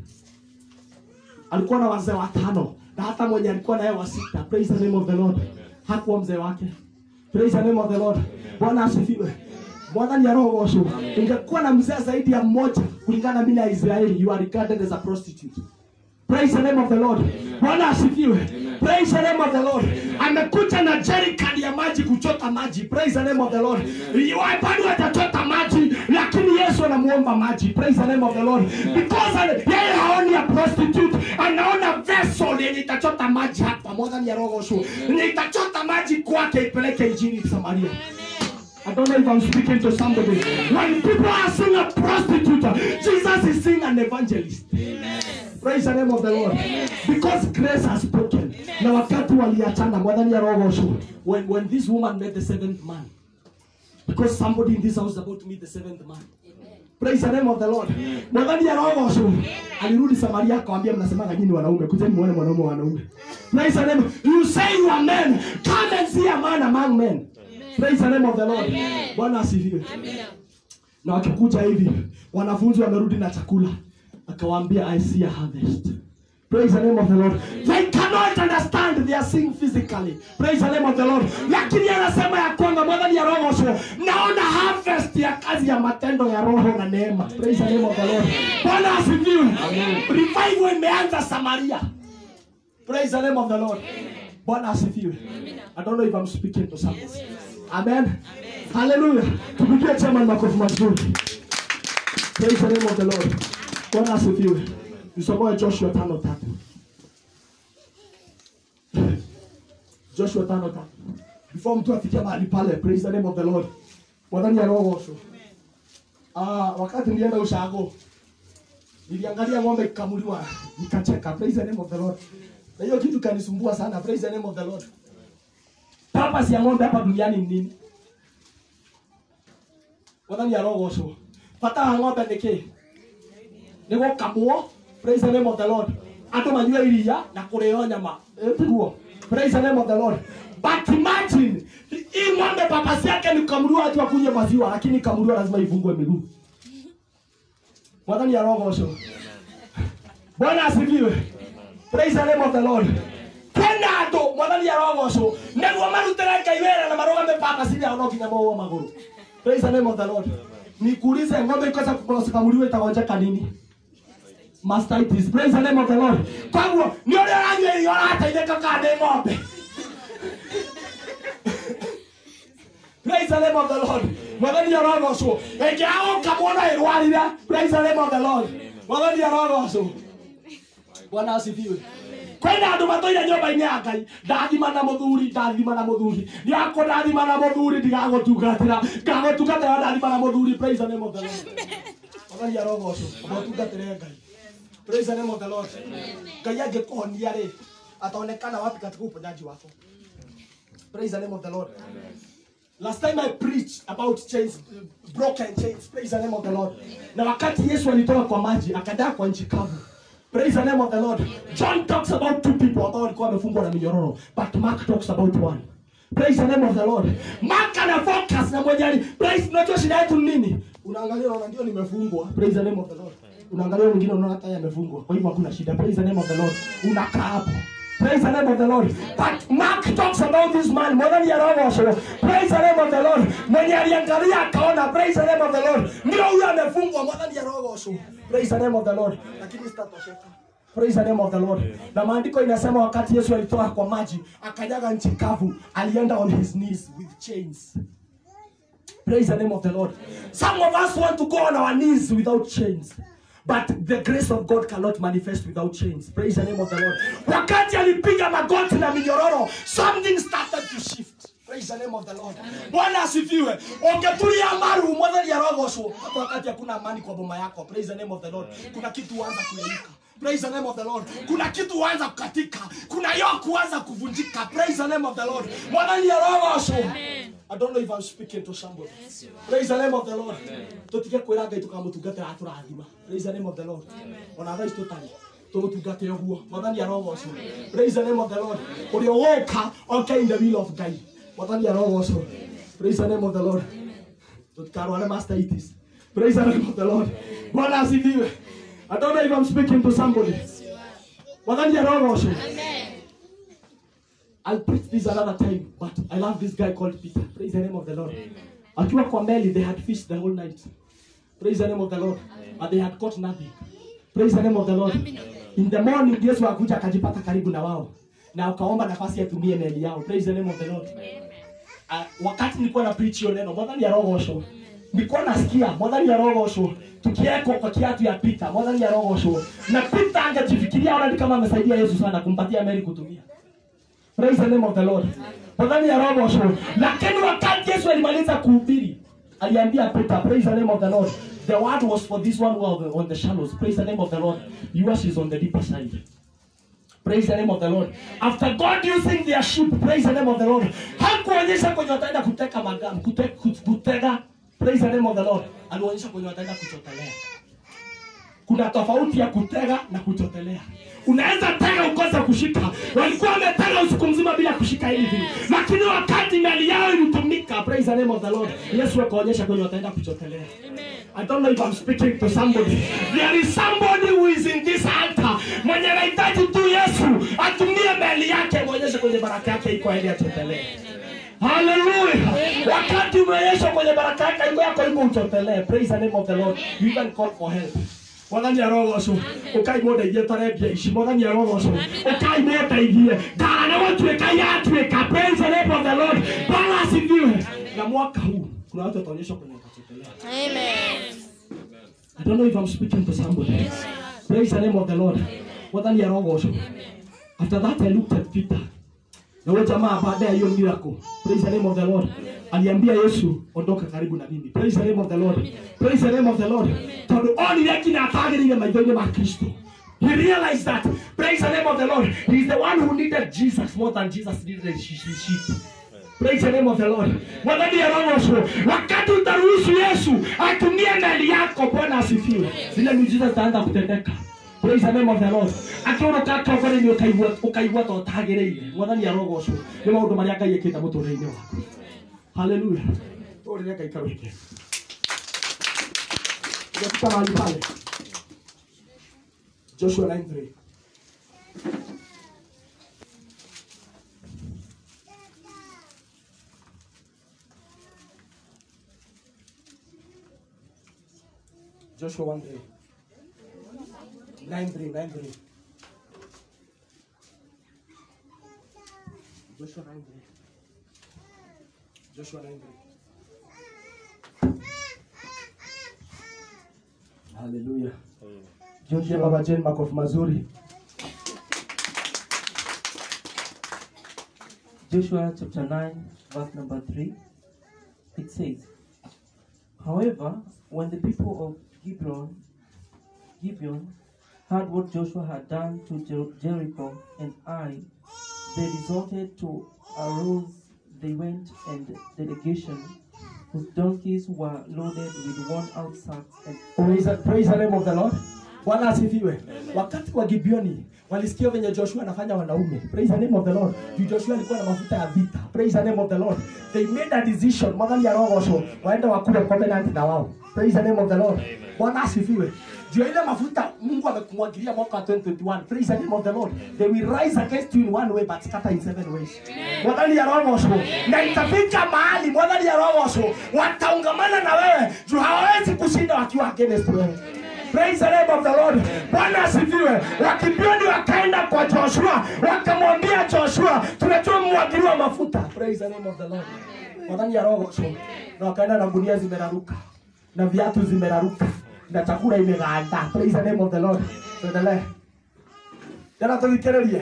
Alikuwa na wazee watano. Na hata mwenye alikuwa naye wa sita. Praise the name of the Lord. Hakuwa mzee wake. Praise the name of the Lord. Bwana asifiwe. Bwana ni roho gosho. Ungekuwa na mzee zaidi ya mmoja kulingana na mila ya Israeli, you are regarded as a prostitute. Praise the name of the Lord. Bwana asifiwe. Praise the name of the Lord. Amekuja na jerrycan ya maji kuchota maji. Praise the name of the Lord. Bado atachota maji lakini Yesu anamuomba maji. Praise the name of the Lord. Because ane- yeye haoni ya prostitute, anaona vessel yenye itachota maji hapa moja ni ya roho shu. Yenye itachota maji kwake ipeleke injili Samaria. I don't know if I'm speaking to somebody. When people are seeing a prostitute, Jesus is seeing an evangelist. Praise the name of the Lord. Because grace has spoken. Na wakati waliachana mwadhani ya roho shu. When, when this woman met the seventh man. Because somebody in this house is about to meet the seventh man. Praise the name of the Lord. Mwadhani ya roho shu. Alirudi Samaria akawambia mnasemaga nyinyi wanaume. Kujeni muone mwanaume wa wanaume. Praise the name. You say you are men. Come and see a man among men. Praise the name of the Lord. Bwana asifiwe. Na wakikuja hivi, wanafunzi wamerudi na chakula. Akawaambia I see a harvest. Praise the name of the Lord. They cannot understand they are seeing physically. Praise the name of the Lord. Lakini anasema ya kwamba mwadhani ya roho sio. Naona harvest ya kazi ya matendo ya roho na neema. Praise the name of the Lord. Bwana asifiwe. Revival imeanza Samaria. Praise the name of the Lord. Bwana asifiwe. I don't know if I'm speaking to someone. Amen. Hallelujah. Tupigie chama makofi mazuri. Praise the name of the Lord. Bwana asifiwe. Tusomoe Joshua tano tatu. Joshua tano tatu. Before mtu afikia mahali pale, praise the name of the Lord. Mwadhani ya roho osho. Ah, wakati nilienda ushago, niliangalia ng'ombe ikikamuliwa, nikacheka. Praise the name of the Lord. Na hiyo kitu kanisumbua sana. Praise the name of the Lord. Purpose ya ng'ombe hapa duniani ni nini? Mwadhani ya roho osho. Bata wa ng'ombe nĩ kĩ? Nĩ gũkamwo. Praise the name of the Lord. Andũ manyue iria na kũrĩo nyama. Eh, tiguo. Praise the name of the Lord. But imagine hii ng'ombe papasi yake ni kukamuliwa watu wakunywe maziwa, lakini kamuliwa lazima ifungwe miguu. Mwadhani ya roho osho. Bwana asifiwe. Praise the name of the Lord. Kwenda andũ mwathani arogocwo nĩguo marutĩre ngai wĩra na marũgame papasi yao no nginya mohwo magũrũ praise the name of the lord nikuulize ng'ombe ikosa kukamuliwa itagonjeka nini mastitis praise the name of the lord kwaguo nĩ ũrĩa ũranyua irio ũrateithĩka kana nĩ ng'ombe praise the name of the lord mwathani arogocwo ĩngĩaga gũkamwo na ĩrwarire praise the name of the lord mwathani arogocwo bwana asifiwe kwĩna andũ matũire nyũmba-inĩ ya ngai ndathima na mũthuri ndathima na mũthuri nĩakũ ndathima na mũthuri ndigagũtungatĩra ngagũtungatĩra ndathima na mũthuri praise the name of the lord mwathani arogocwo ũgatungatĩre ngai praise the name of the lord ngai angĩkũhonia rĩ ataonekana wapi katika uponyaji wako praise the name of the lord Last time I preached about chains, uh, broken chains. Praise the name of the Lord. Na wakati Yesu alitoka kwa maji akadaa kwa nchi kavu. Praise the name of the Lord. John talks about two people ambao walikuwa wamefungwa na minyororo, but Mark talks about one. Praise the name of the Lord. Mark ana focus na mmoja ali. Praise unajua shida yetu ni nini? Unaangalia unaona ndio nimefungwa. Praise the name of the Lord. Unaangalia mwingine unaona hata yeye amefungwa. Kwa hivyo hakuna shida. Praise the name of the Lord. Unakaa hapo. Praise the name of the Lord. But Mark talks about this man more than Yarogosho. Praise the name of the Lord. Mwenye aliangalia akaona. Praise the name of the Lord. Ndio huyo amefungwa more than Yarogosho. Praise the name of the Lord. Lakini sitatosheka. Praise the name of the Lord. Na maandiko inasema wakati Yesu alitoka kwa maji, akanyaga nchi kavu, alienda on his knees with chains. Praise the name of the Lord. Some of us want to go on our knees without chains. But the grace of God cannot manifest without chains. Praise the name of the Lord. Wakati alipiga magoti na minyororo, something started to shift. Praise the name of the Lord. Bwana asifiwe. Ungetulia maru mwathani arogocwo. Hata wakati hakuna amani kwa boma yako. Praise the name of the Lord. Kuna kitu huanza kuyeyuka. Praise the name of the Lord. Kuna kitu huanza kukatika. Kuna yoke huanza kuvunjika. Praise the name of the Lord. Mwathani arogocwo. I don't know if I'm speaking to somebody. Praise the name of the Lord. Tutige kwĩra Ngai tukamũtungatĩra atũrathima. Praise the name of the Lord. Ona thaa ici tũtarĩ tũmũtungate ũguo. Mwathani arogocwo. Praise the name of the Lord. Ũrĩa ũgũka oke in the will of Ngai. Mwathani arogocwo. Praise the name of the Lord. Tutikarware mastitis. Praise the name of the Lord. Bwana asifiwe. I don't know if I'm speaking to somebody. Mwathani arogocwo. I'll preach this another time, but I love this guy called Peter. Praise the name of the Lord. Akiwa kwa meli, they had fished the whole night. Praise the name of the Lord. But they had caught nothing. Praise the name of the Lord. In the morning, Yesu akuja akajipata karibu na wao na ukaomba nafasi atumie meli yao. Praise the name of the Lord. Uh, wakati nilikuwa na preach hiyo neno, mwathani arogocwo. Nilikuwa nasikia mwathani arogocwo tukieko kwa kiatu ya Peter, mwathani arogocwo. Na Peter angejifikiria ona ni kama amesaidia Yesu sana kumpatia meli kutumia. Praise the name of the Lord. Mwathani arogocwo. Lakini wakati Yesu alimaliza kuhubiri, aliambia Peter, praise the name of the Lord. The word was for this one who are on the shallows. Praise the name of the Lord. Yours is on the deeper side. Praise the name of the Lord. After God using their ship, praise the name of the Lord. Hakuonyesha kwenye wataenda kuteka magamu, kute, kut- kutega. Praise the name of the Lord. Alionyesha kwenye wataenda kuchotelea. Kuna tofauti ya kutega na kuchotelea. Unaweza tega ukose kushika. Walikuwa wametega usiku mzima bila kushika hivi, lakini wakati meli yao ilitumika, praise the name of the Lord, Yesu akaonyesha kwenye wataenda kuchotelea. I don't know if I'm speaking to somebody. There is somebody who is in this altar. Mwenye anahitaji tu Yesu atumie meli yake muonyeshe kwenye baraka yake iko ili achotelee. Hallelujah. Wakati umeonyeshwa kwenye baraka yake iko yako iko uchotelee. Praise the name of the Lord. You even call for help. mwathani arogocwo ukai mundeithie tarebia ici mwathani arogocwo ukai mundeithie kana gũtuĩka yatuĩka praise the name of the lord bwana asifiwe na mwaka huu kuna watu wataonyeshwa kwenye watachotelea I don't know if I'm speaking to somebody. Praise the name of the Lord. Mwathani arogocwo. After that I looked at Peter. Na huyo jamaa baada ya hiyo miracle. Praise the name of the Lord. Aliambia Yesu ondoka karibu na mimi. Praise the name of the Lord. Praise the name of the Lord. Tondũ onire kinya atagĩrĩire maitho-inĩ ma Kristo. He realized that. Praise the name of the Lord. He is the one who needed Jesus more than Jesus needed his sheep. Praise the name of the Lord. Mwathani arogocwo. Wakati utaruhusu Yesu atumie meli yako, Bwana asifiwe. Zile miujiza zitaanza kutendeka. Praise the name of the Lord. Akiona atongoria-inĩ ũkaigua ũkaigua ta ũtagĩrĩire. Mwathani arogocwo. Nĩ maũndũ marĩa Ngai ĩkĩte mũtũũrĩre-inĩ waku. Hallelujah. Tũrĩre Ngai karũhike. Tumefika mahali pale. Joshua 9:3. Joshua 1 3. 9:3 9:3 Joshua 9:3 Joshua 9:3 Hallelujah. Joshua Baba Jane makofi mazuri. Joshua chapter 9, verse number 3, it says, However, when the people of Gibeon, Gibeon heard what Joshua had done to Jer- Jericho and Ai, they resorted to a ruse. They went and delegation whose donkeys were loaded with worn out sacks and Praise, the- praise the name of the Lord. Bwana asifiwe. Wakati wa Gibeoni walisikia venye Joshua anafanya wanaume. Praise the name of the Lord. Juu Joshua alikuwa na mafuta ya vita. Praise the name of the Lord. They made a decision. Mwadhani ya roho so waende wakule covenant na wao. Praise the name of the Lord. Bwana asifiwe. Juu ya ile mafuta Mungu amekumwagilia mwaka wa 2021. Praise the name of the Lord. They will rise against you in one way but scatter in seven ways. Mwadhani ya roho so na itafika mahali mwadhani ya roho so wataungamana na wewe juu hawawezi kushinda wakiwa against wewe. Praise the name of the Lord. Bwana asifiwe. Wakibioni wakaenda kwa Joshua, wakamwambia Joshua, tunajua mwagiliwa mafuta. Praise the name of the Lord. Wadhani ya roho so. Na wakaenda na gunia zimeraruka. Na viatu zimeraruka. Na chakula imeganda. Praise the name of the Lord. Tuendelee. Jana tulikerelie.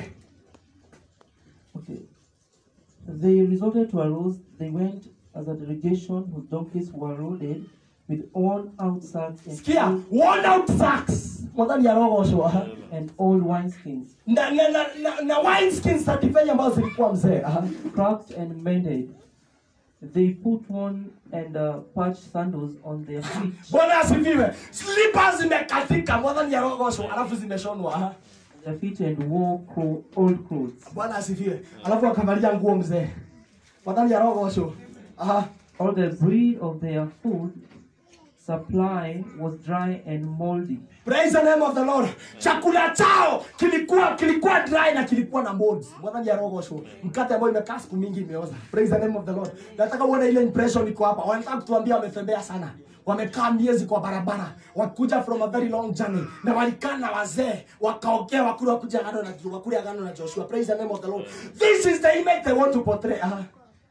Okay. They resorted to a ruse. They went as a delegation whose donkeys were loaded with worn out sacks and, Sikia, worn out sacks. Mwadhani ya roho so. aha. and old wineskins, Na na na, na, na wine skins za divai ambazo zilikuwa mzee. aha. cracked and mended. They put on and uh, patched sandals on their feet, Bwana asifiwe. Slippers zimekatika, mwadhani ya roho so, alafu zimeshonwa. aha. their feet and wore clo- old clothes. Bwana asifiwe. Alafu wakavalia nguo mzee. Mwadhani ya roho so. Aha. All the bread of their food supply was dry and moldy. Praise the name of the Lord. Chakula chao kilikuwa kilikuwa dry na kilikuwa na molds. Mwadhani ya roho so. Mkate ambao imekaa siku mingi imeoza. Praise the name of the Lord. Nataka uone ile impression iko hapa. Wanataka kutuambia wametembea sana. Wamekaa miezi kwa barabara, wakuja from a very long journey, na walikaa na wazee wakaongea, wakule wakuja agano na wakule agano na Joshua. Praise the name of the Lord. This is the image they want to portray. Aha.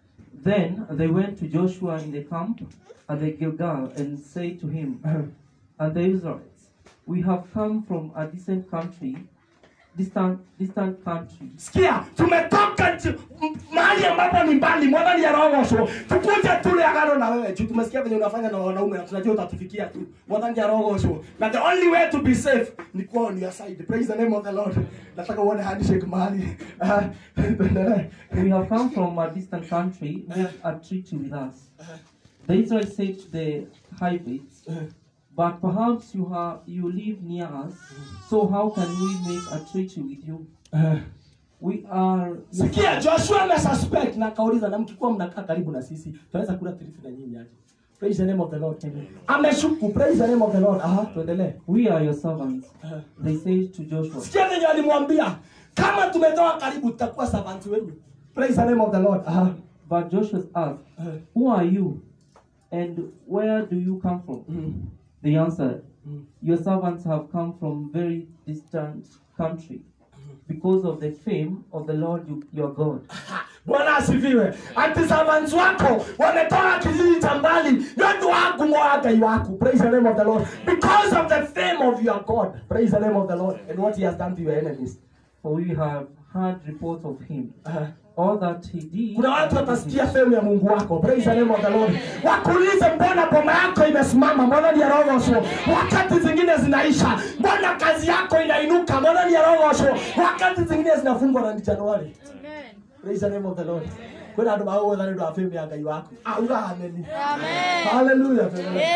Then they went to Joshua in the camp at the Gilgal and said to him and the Israelites, We have come from a distant country, distant, distant country, sikia tumetoka nchi- m- mahali ambapo ni mbali mwadhani ya roho so tukuje tule agano na wewe juu tumesikia venye unafanya na wanaume na tunajua utatufikia tu mwadhani ya roho so na the only way to be safe ni kuwa on your side praise the name of the lord nataka uone handshake mahali Ah, tuendelee. We have come from a distant country, make a treaty with us. The Israelites said to the Hivites, But perhaps you, have, you live near us, so how can we make a treaty with you? Ah. We are sikia joshua amesuspect na akauliza na mkikuwa mnakaa karibu na sisi tunaweza kula tirithi na nyinyi aje praise the name of the lord ameshuku praise the name of the lord aha tuendelee we are your servants. Ah. They said to Joshua, sikia venye walimwambia kama tumetoka karibu tutakuwa servants wenyu praise the name of the lord Aha. But Joshua asked, Uh, Who are you? And where do you come from? mm, They answered, mm. Your servants have come from very distant country because of the fame of the Lord you, your God. bwana asifiwe ati servants wako wametoka kijiji cha mbali nyotu waku mwagai waku praise the name of the lord because of the fame of your god praise the name of the lord and what he has done to your enemies For we have heard reports of him, Aha. all that he did. kuna watu watasikia fame ya mungu wako praise the name of the lord wakuulize mbona boma yako imesimama mbona ni ya roho so wakati zingine zinaisha mbona kazi yako inainuka mbona ni ya roho so wakati zingine zinafungwa na ni januari praise the name of the lord kwena andu magũgũtha nĩ ũndũ wa fame ya ngai waku auga ameni hallelujah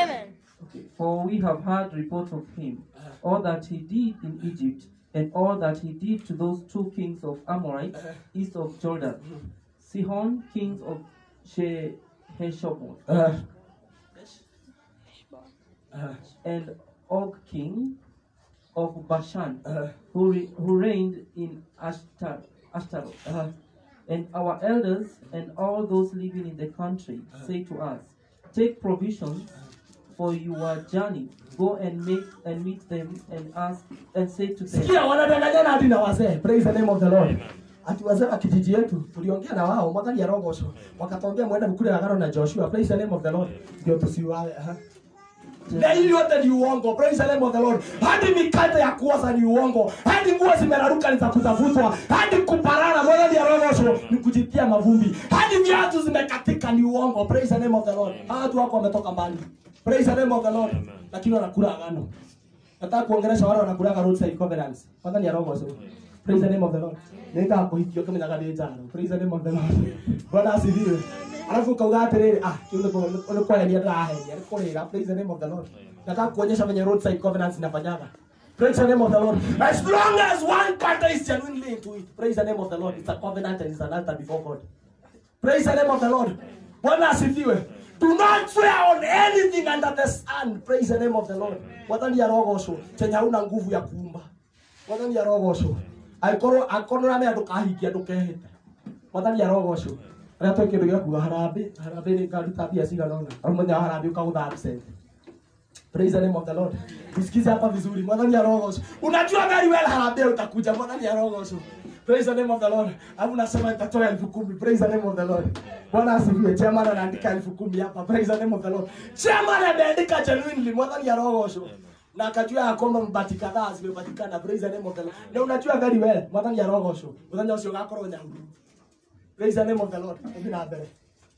Okay. For we have heard report of him, all that he did in Egypt, and all that he did to those two kings of Amorites east of Jordan, Sihon, king of She- Heshbon, Uh, uh, and Og, king of Bashan, uh, who, re- who reigned in Ashtar- Ashtaroth. uh, And our elders and all those living in the country say to us, Take provisions for your journey. Go and make and meet them and ask and say to them, sikia wanadanganyana hadi na wazee praise the name of the lord ati wazee wa kijiji yetu tuliongea na wao mwathani arogocwo wakatwambia mwenda mkule agano na joshua praise the name of the lord ndio tusiwawe aha. na hili yote ni uongo praise the name of the lord hadi mikate ya kuoza ni uongo hadi nguo zimeraruka ni za kutafutwa hadi kuparara mwathani arogocwo ni kujitia mavumbi hadi viatu zimekatika ni uongo praise the name of the lord hawa watu wako wametoka mbali praise the name of the lord lakini wanakula agano nataka kuongelesha wale wanakulaga roadside covenants kwanza ni arogo so praise the name of the lord nenda kuhikio kama nyaga ni jana praise the name of the lord bwana asifiwe alafu kauga atiriri ah kiunde kwa ole kwa ni ndara he ni kurira praise the name of the lord nataka kuonyesha venye roadside covenants inafanyaga Praise the name of the Lord. As long as one partner is genuinely into it, praise the name of the Lord. It's a covenant and it's an altar before God. Praise the name of the Lord. Bwana asifiwe. Do not swear on anything under the sun. Praise the name of the Lord. Wathani arogocwo chenye hauna nguvu ya kuumba. Wathani arogocwo. Aikorwo akorwo rame andu kahingia ndukehete. Wathani arogocwo. Rĩa twĩ kĩndũ gĩa kuga harambĩ, harambĩ nĩ ngaruta mbia cigana ũna. Arũmenya harambĩ ũkagũtha absent. Praise the name of the Lord. Tusikize hapa vizuri. Mwathani arogocwo. Unajua very well harambĩ utakuja. Mwathani arogocwo. Praise the name of the Lord. Hapo nasema nitatoa elfu kumi. Praise the name of the Lord. Bwana asifiwe. Chairman anaandika elfu kumi hapa. Praise the name of the Lord. Chairman ameandika genuinely. Mwathani arogocwo. Na akajua ya kwamba mbati kadhaa zimepatikana. Praise the name of the Lord. Na unajua very well. Mwathani arogocwo. Muthenya ũcio ũgakorwo nyahuru. Praise the name of the Lord. Hivi na mbere.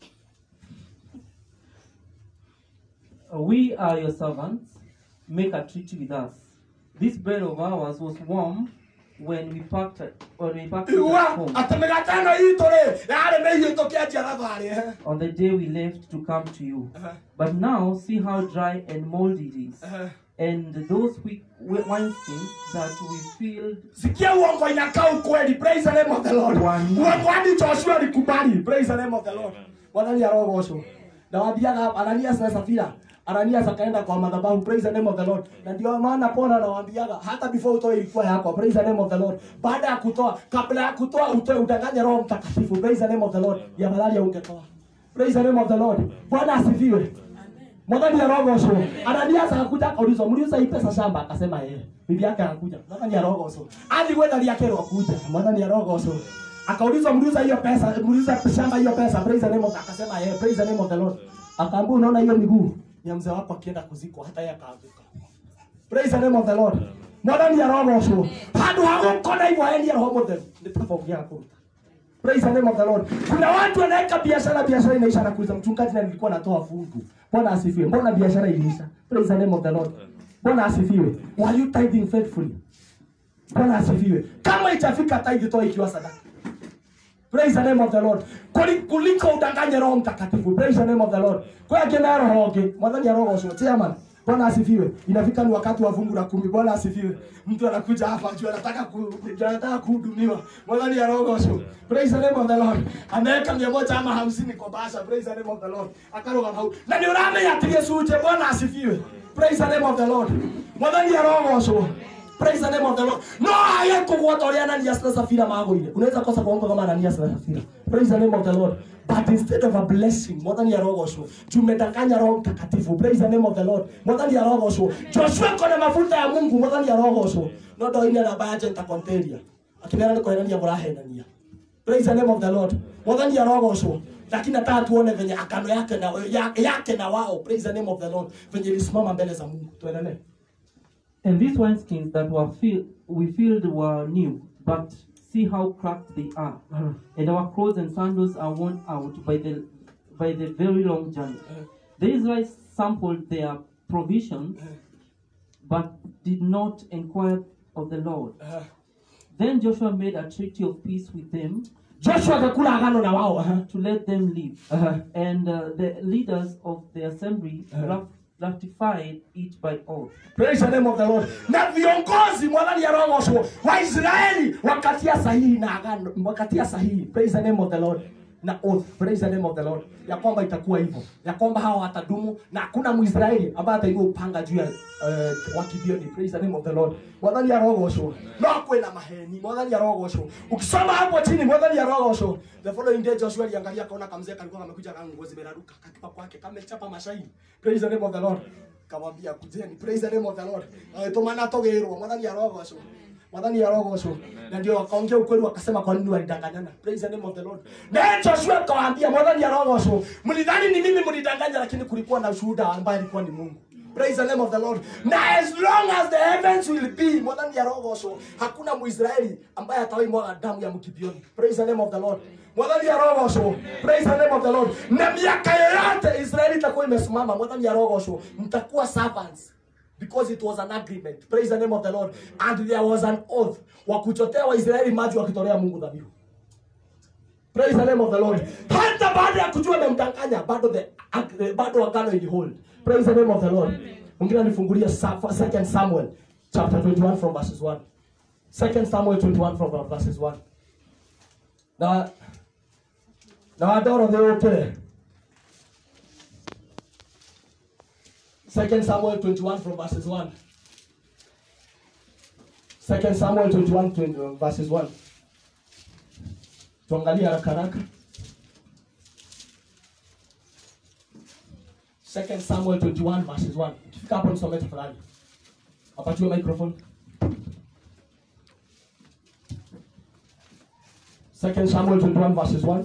We are your servants. Make a treaty with us. This bread of ours was warm when we packed it, when we packed it at Iwa home. atĩ mĩgate ĩno itũ rĩ yarĩ mĩhiũ tũkĩanjia thabarĩ. On the day we left to come to you. But now see how dry and moldy it is. And those weak wi- wineskins that we filled sikia uongo inakaa ukweli praise the name of the lord One. uongo hadi joshua alikubali praise the name of the lord mwathani arogocwo na wathiaga ananias na safira ananias akaenda kwa madhabahu praise the name of the lord na ndio maana pona anawaambiaga hata before utoe ilikuwa yako praise the name of the lord baada ya kutoa kabla ya kutoa utoe udanganye roho mtakatifu praise the name of the lord ya madhali ungetoa praise the name of the lord bwana asifiwe mwathani arogocwo ananias akakuja akaulizwa mliuza hii pesa shamba akasema yeye bibi yake akakuja mwathani arogocwo athi gwetharia kero kuja mwathani arogocwo akaulizwa mliuza hiyo pesa mliuza shamba hiyo pesa praise the name of akasema yeye praise the name of the lord akaambia unaona hiyo miguu ya mzee wako akienda kuzikwa hata yeye akaanguka praise the name of the lord mwathani arogocwo handu hagukona hivyo aendi roho mutheru nitakapoongea kuruta Praise the name of the Lord. Kuna watu wanaweka biashara, biashara inaisha na kuuliza mchungaji, na nilikuwa natoa fungu. Bwana asifiwe. Mbona biashara iliisha? Praise the name of the Lord. Bwana asifiwe. Were you tithing faithfully? Bwana asifiwe. Kama itafika tithe, toa ikiwa sadaka. Praise the name of the Lord. Kuli- Kuliko udanganye Roho Mtakatifu. Praise the name of the Lord. Kwa hiyo kina roho oge. Mwadhani ya roho sio. Chairman. Bwana asifiwe. Inafika ni wakati wa fungu la kumi. Bwana asifiwe. Mtu anakuja hapa juu anataka ku anataka kuhudumiwa. Mwadhani ya roho sio. Praise the name of the Lord. Ameweka mia moja ama hamsini kwa bahasha. Praise the name of the Lord. Akaroga hau. Na ni urame ya tige suje. Bwana asifiwe. Praise the name of the Lord. Mwadhani ya roho sio. Praise the name of the Lord. No haya kugwata ũrĩa Ananias na Safira magũire. Unaweza kosa kuongo kama Ananias na Safira. Praise the name of the Lord. But instead of a blessing, mwathani arogocwo. Tumedanganya Roho Mtakatifu. Praise the name of the Lord. Mwathani arogocwo. Joshua kona mafuta ya Mungu, mwathani arogocwo. No ndoine namba ya Jenta Conteria. Akimera ni kuhenania mũrahenania. Praise the name of the Lord. Mwathani arogocwo. Lakini nataka tuone venye akano yake na yake, yake na wao. Praise the name of the Lord. Venye ilisimama mbele za Mungu. Tuendelee. And these wineskins that were filled, we filled were new, but see how cracked they are. And our clothes and sandals are worn out by the by the very long journey. The Israelites sampled their provisions, but did not inquire of the Lord. Then Joshua made a treaty of peace with them Joshua akakula agano na wao. aha. to let them live. Aha. And uh, the leaders of the assembly rat- ratified it by oath. Praise the name of the Lord. Na viongozi mwadhani ya roho Waisraeli wakatia sahihi na agano, wakatia sahihi. Praise the name of the Lord. na oath praise the name of the lord ya kwamba itakuwa hivyo ya kwamba hawa watadumu na hakuna mwisraeli ambaye ataigua upanga juu ya uh, wakibioni praise the name of the lord mwathani arogocwo no kwina maheni mwathani arogocwo ukisoma hapo chini mwathani arogocwo the following day joshua aliangalia akaona kamzee kalikuwa kamekuja kama nguo zimeraruka kakipa kwake kamechapa mashaini praise the name of the lord kamwambia kujeni praise the name of the lord tumana togirwo mwathani arogocwo mwathani arogocwo na ndio wakaongea ukweli wakasema kwa nini walidanganyana praise the name of the lord naye joshua akawaambia mwathani arogocwo mlidhani ni mimi mlidanganya lakini kulikuwa na shuhuda ambaye alikuwa ni mungu praise the name of the lord na as long as the heavens will be mwathani arogocwo hakuna muisraeli ambaye atawahi mwaga damu ya mkibioni praise the name of the lord mwathani arogocwo praise the name of the lord na miaka yoyote israeli itakuwa imesimama mwathani arogocwo mtakuwa servants because it was an agreement praise the name of the lord and there was an oath wa kuchotea waisraeli maji wakitolea mungu dhabihu praise the name of the lord hata baada ya kujua amemdanganya bado the ag- bado agano ilihold praise the name of the lord mwingine anifungulia Sa- second samuel chapter 21 from verses 1 second samuel 21 from verses 1 na na wadoro theukire Second Samuel 21 from verses 1. Second Samuel 21 20, uh, verses 1. Tuangalie haraka haraka. Second Samuel 21 verses 1. Ukifika hapo nisomee tafadhali. Wapatiwe microphone. Second Samuel 21 verses 1.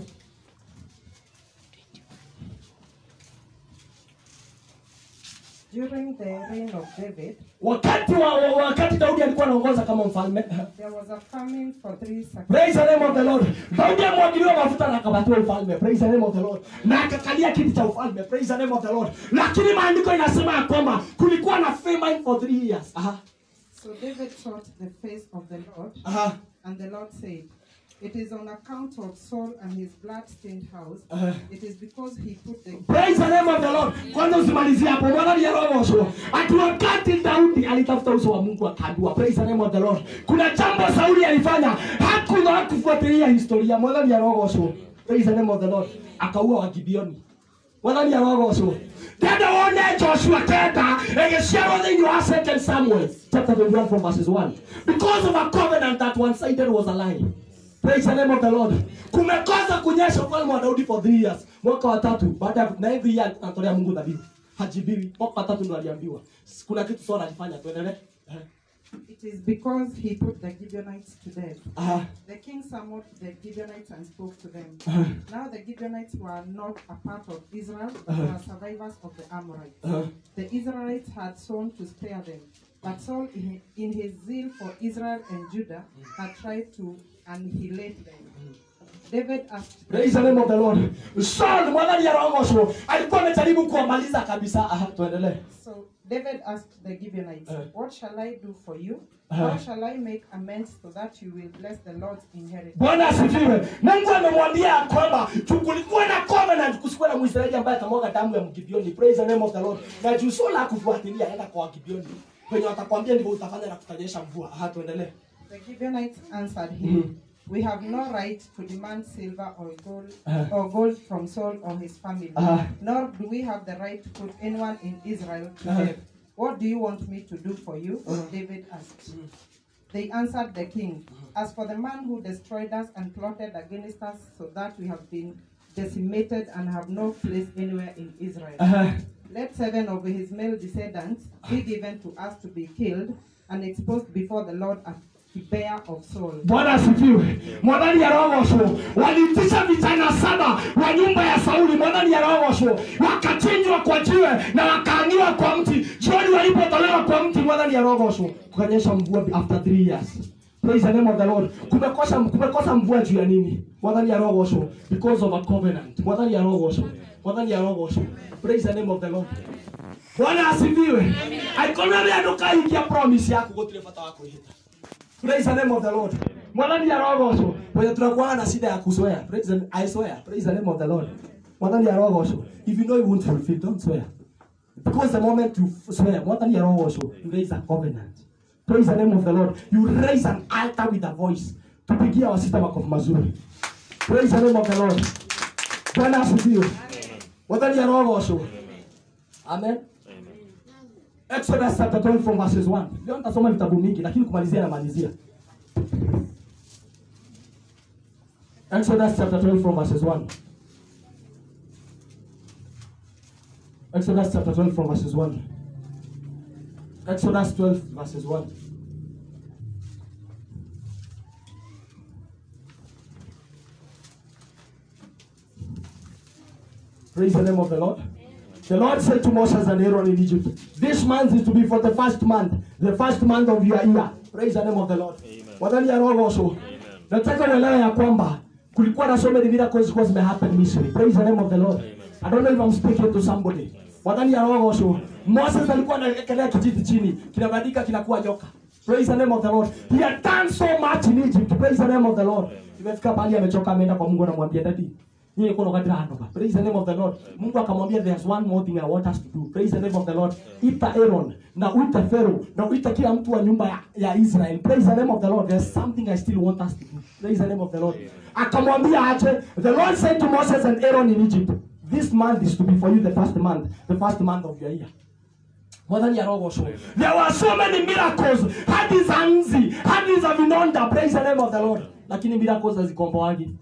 During the reign of David, Wakati wa, wa wakati Daudi alikuwa anaongoza kama mfalme. there was a famine for three successive Praise the name of the Lord. Daudi amwagiliwa mafuta na akapatiwa ufalme. Praise the name of the Lord. Na akakalia kiti cha ufalme. Praise the name of the Lord. Lakini maandiko inasema ya kwamba kulikuwa na famine for three years. Aha. So David sought the face of the Lord, Aha. and the Lord said, It is on account of Saul and his blood-stained house. Uh. It is because he put the Praise the name of the Lord. Kwanza usimalizie hapo. Bwana ni roho Ati wakati Daudi alitafuta uso wa Mungu akaambiwa. Praise the name of the Lord. Kuna jambo Sauli alifanya. Hakuna kufuatilia historia. Bwana ni roho Praise the name of the Lord. Akaua Wagibioni. Bwana ni roho Tenda wone Joshua tenda egeciarwo thĩinĩ wa second Samuel chapter 21 from verses 1 because of a covenant that one sided was a lie. Praise the name of the Lord. Kumekosa kunyesha ufalme wa Daudi for three years. Mwaka wa tatu baada ya na every year anatolea Mungu dhabihu. Hajibiwi. Mwaka wa tatu ndo aliambiwa. Kuna kitu Saul alifanya tuendelee. Eh. It is because he put the Gibeonites to death. Ah. The king summoned the Gibeonites and spoke to them. Uh-huh. Now the Gibeonites were not a part of Israel, but Uh-huh. were survivors of the Amorites. Uh-huh. The Israelites had sworn to spare them, but Saul, in in his zeal for Israel and Judah, had tried to annihilate them. David asked, Praise the name of the Lord. Saul mwadhani ya roho alikuwa amejaribu kuwamaliza kabisa. Aha, tuendelee. So David asked the Gibeonites, Uh. What shall I do for you? Uh. How shall I make amends so that you will bless the Lord's inheritance? Bwana asifiwe. Mungu amemwambia ya kwamba tu- kulikuwa na covenant, kusikuwa na Mwisraeli ambaye atamwaga damu ya Mgibioni. Praise the name of the Lord. Na juu Saul hakufuatilia, aenda kwa Wagibioni. Wenye watakwambia ndivyo utafanya na kutanyesha mvua. Aha, tuendelee. The Gibeonites answered him, Mhm. We have no right to demand silver or gold Uh. or gold from Saul or his family, Uh. nor do we have the right to put anyone in Israel to Uh. death. What do you want me to do for you? Uh. David asked. They answered the king, As for the man who destroyed us and plotted against us so that we have been decimated and have no place anywhere in Israel. Aha. Let seven of his male descendants be given to us to be killed and exposed before the Lord at Gibeah of Saul. Bwana asifiwe. Mwadhani ya roho waliitisha vijana saba wa nyumba ya Sauli, mwadhani ya roho wakachinjwa kwa jiwe na wakaangiwa kwa mti. Jioni walipotolewa kwa mti, mwadhani ya roho kukanyesha mvua after three years. Praise the name of the Lord. Kumekosa kumekosa mvua juu ya nini? Mwadhani ya roho because of a covenant. Mwadhani ya roho mwadhani ya roho Praise the name of the Lord. Bwana asifiwe. Aikonare ndukaingia promise yako gutire bata wa kuihita. Praise the name of the Lord. Mwadhani ya roho Wenye tunakuwa na shida ya kuzoea. Praise the, I swear. Praise the name of the Lord. Mwadhani ya roho If you know you won't fulfill, don't swear. Because the moment you f- swear, mwadhani ya roho you raise a covenant. Praise the name of the Lord. You raise an altar with a voice. Tupigia wasita makofi mazuri. Praise the name of the Lord. bwana asifiwe wathani arogocwo amen exodus chapter 12 from verses 1 leo nitasoma vitabu mingi lakini kumalizia namalizia exodus chapter 12 from verses 1 exodus chapter 12 from verses 1 exodus 12 verses 1 Praise the name of the Lord. The Lord said to Moses and Aaron in Egypt, This month is to be for the first month, the first month of your year. Praise the name of the Lord. Wadhani ya roho also. Nataka uelewe ya kwamba kulikuwa na so many miracles zilikuwa zimehappen Misri. Praise the name of the Lord. I don't know if I'm speaking to somebody. Wadhani ya roho also. Moses alikuwa anaekelea kijiti chini, kinabadilika kinakuwa joka. Praise the name of the Lord. He had done so much in Egypt. Praise the name of the Lord. Imefika pahali amechoka ameenda kwa Mungu anamwambia dadi, nyie kuna wakati hanoka. Praise the name of the Lord. Mungu akamwambia there's one more thing I want us to do. Praise the name of the Lord. Ita Aaron na uita Pharaoh na uita kila mtu wa nyumba ya, ya Israel. Praise the name of the Lord. There's something I still want us to do. Praise the name of the Lord. Akamwambia aje, the Lord said to Moses and Aaron in Egypt, this month is to be for you the first month, the first month of your year. Mwathani arogocwo. There were so many miracles hadi za nzi hadi za vinonda praise the name of the Lord lakini miracles hazikomboagi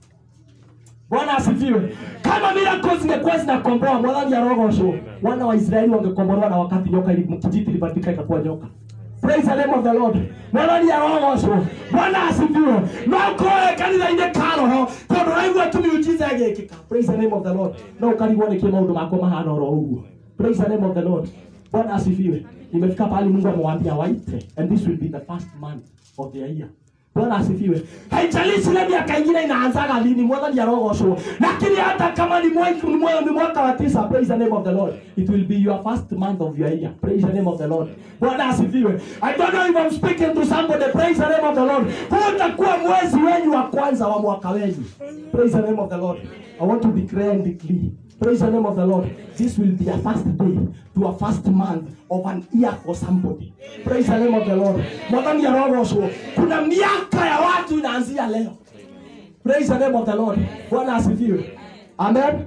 Bwana asifiwe. Kama miracles zingekuwa zinakomboa mwathani arogocwo, wana wa Israeli wangekombolewa na wakati nyoka ili kijiti libadilika ikakuwa nyoka. Praise the name of the Lord. Mwathani arogocwo. Bwana asifiwe. No koe kanitha-inĩ ka roho tondũ ũraigua tu miujiza ĩgĩkĩka. Praise the name of the Lord. No ũkarigwo nĩkĩ maũndũ makwa mahana oro ũguo. Praise the name of the Lord. Bwana asifiwe. Imefika pahali Mungu amewambia waite and this will be the first month of their year. Bwana asifiwe. Haijalishi ile miaka ingine inaanzaga lini, mwathani arogocwo. Lakini hata kama ni mwaka ni mwaka, ni mwaka wa tisa, praise the name of the Lord. It will be your first month of your year. Praise the name of the Lord. Bwana asifiwe. I don't know if I'm speaking to somebody. Praise the name of the Lord. Huu utakuwa mwezi wenyu wa kwanza wa mwaka wenyu. Praise the name of the Lord. I want to declare and declare Praise the name of the Lord. This will be a first day to a first month of an year for somebody. Praise the name of the Lord. Mwathani arogocwo. Kuna miaka ya watu inaanzia leo. Praise the name of the Lord. Bwana asifiwe. Amen.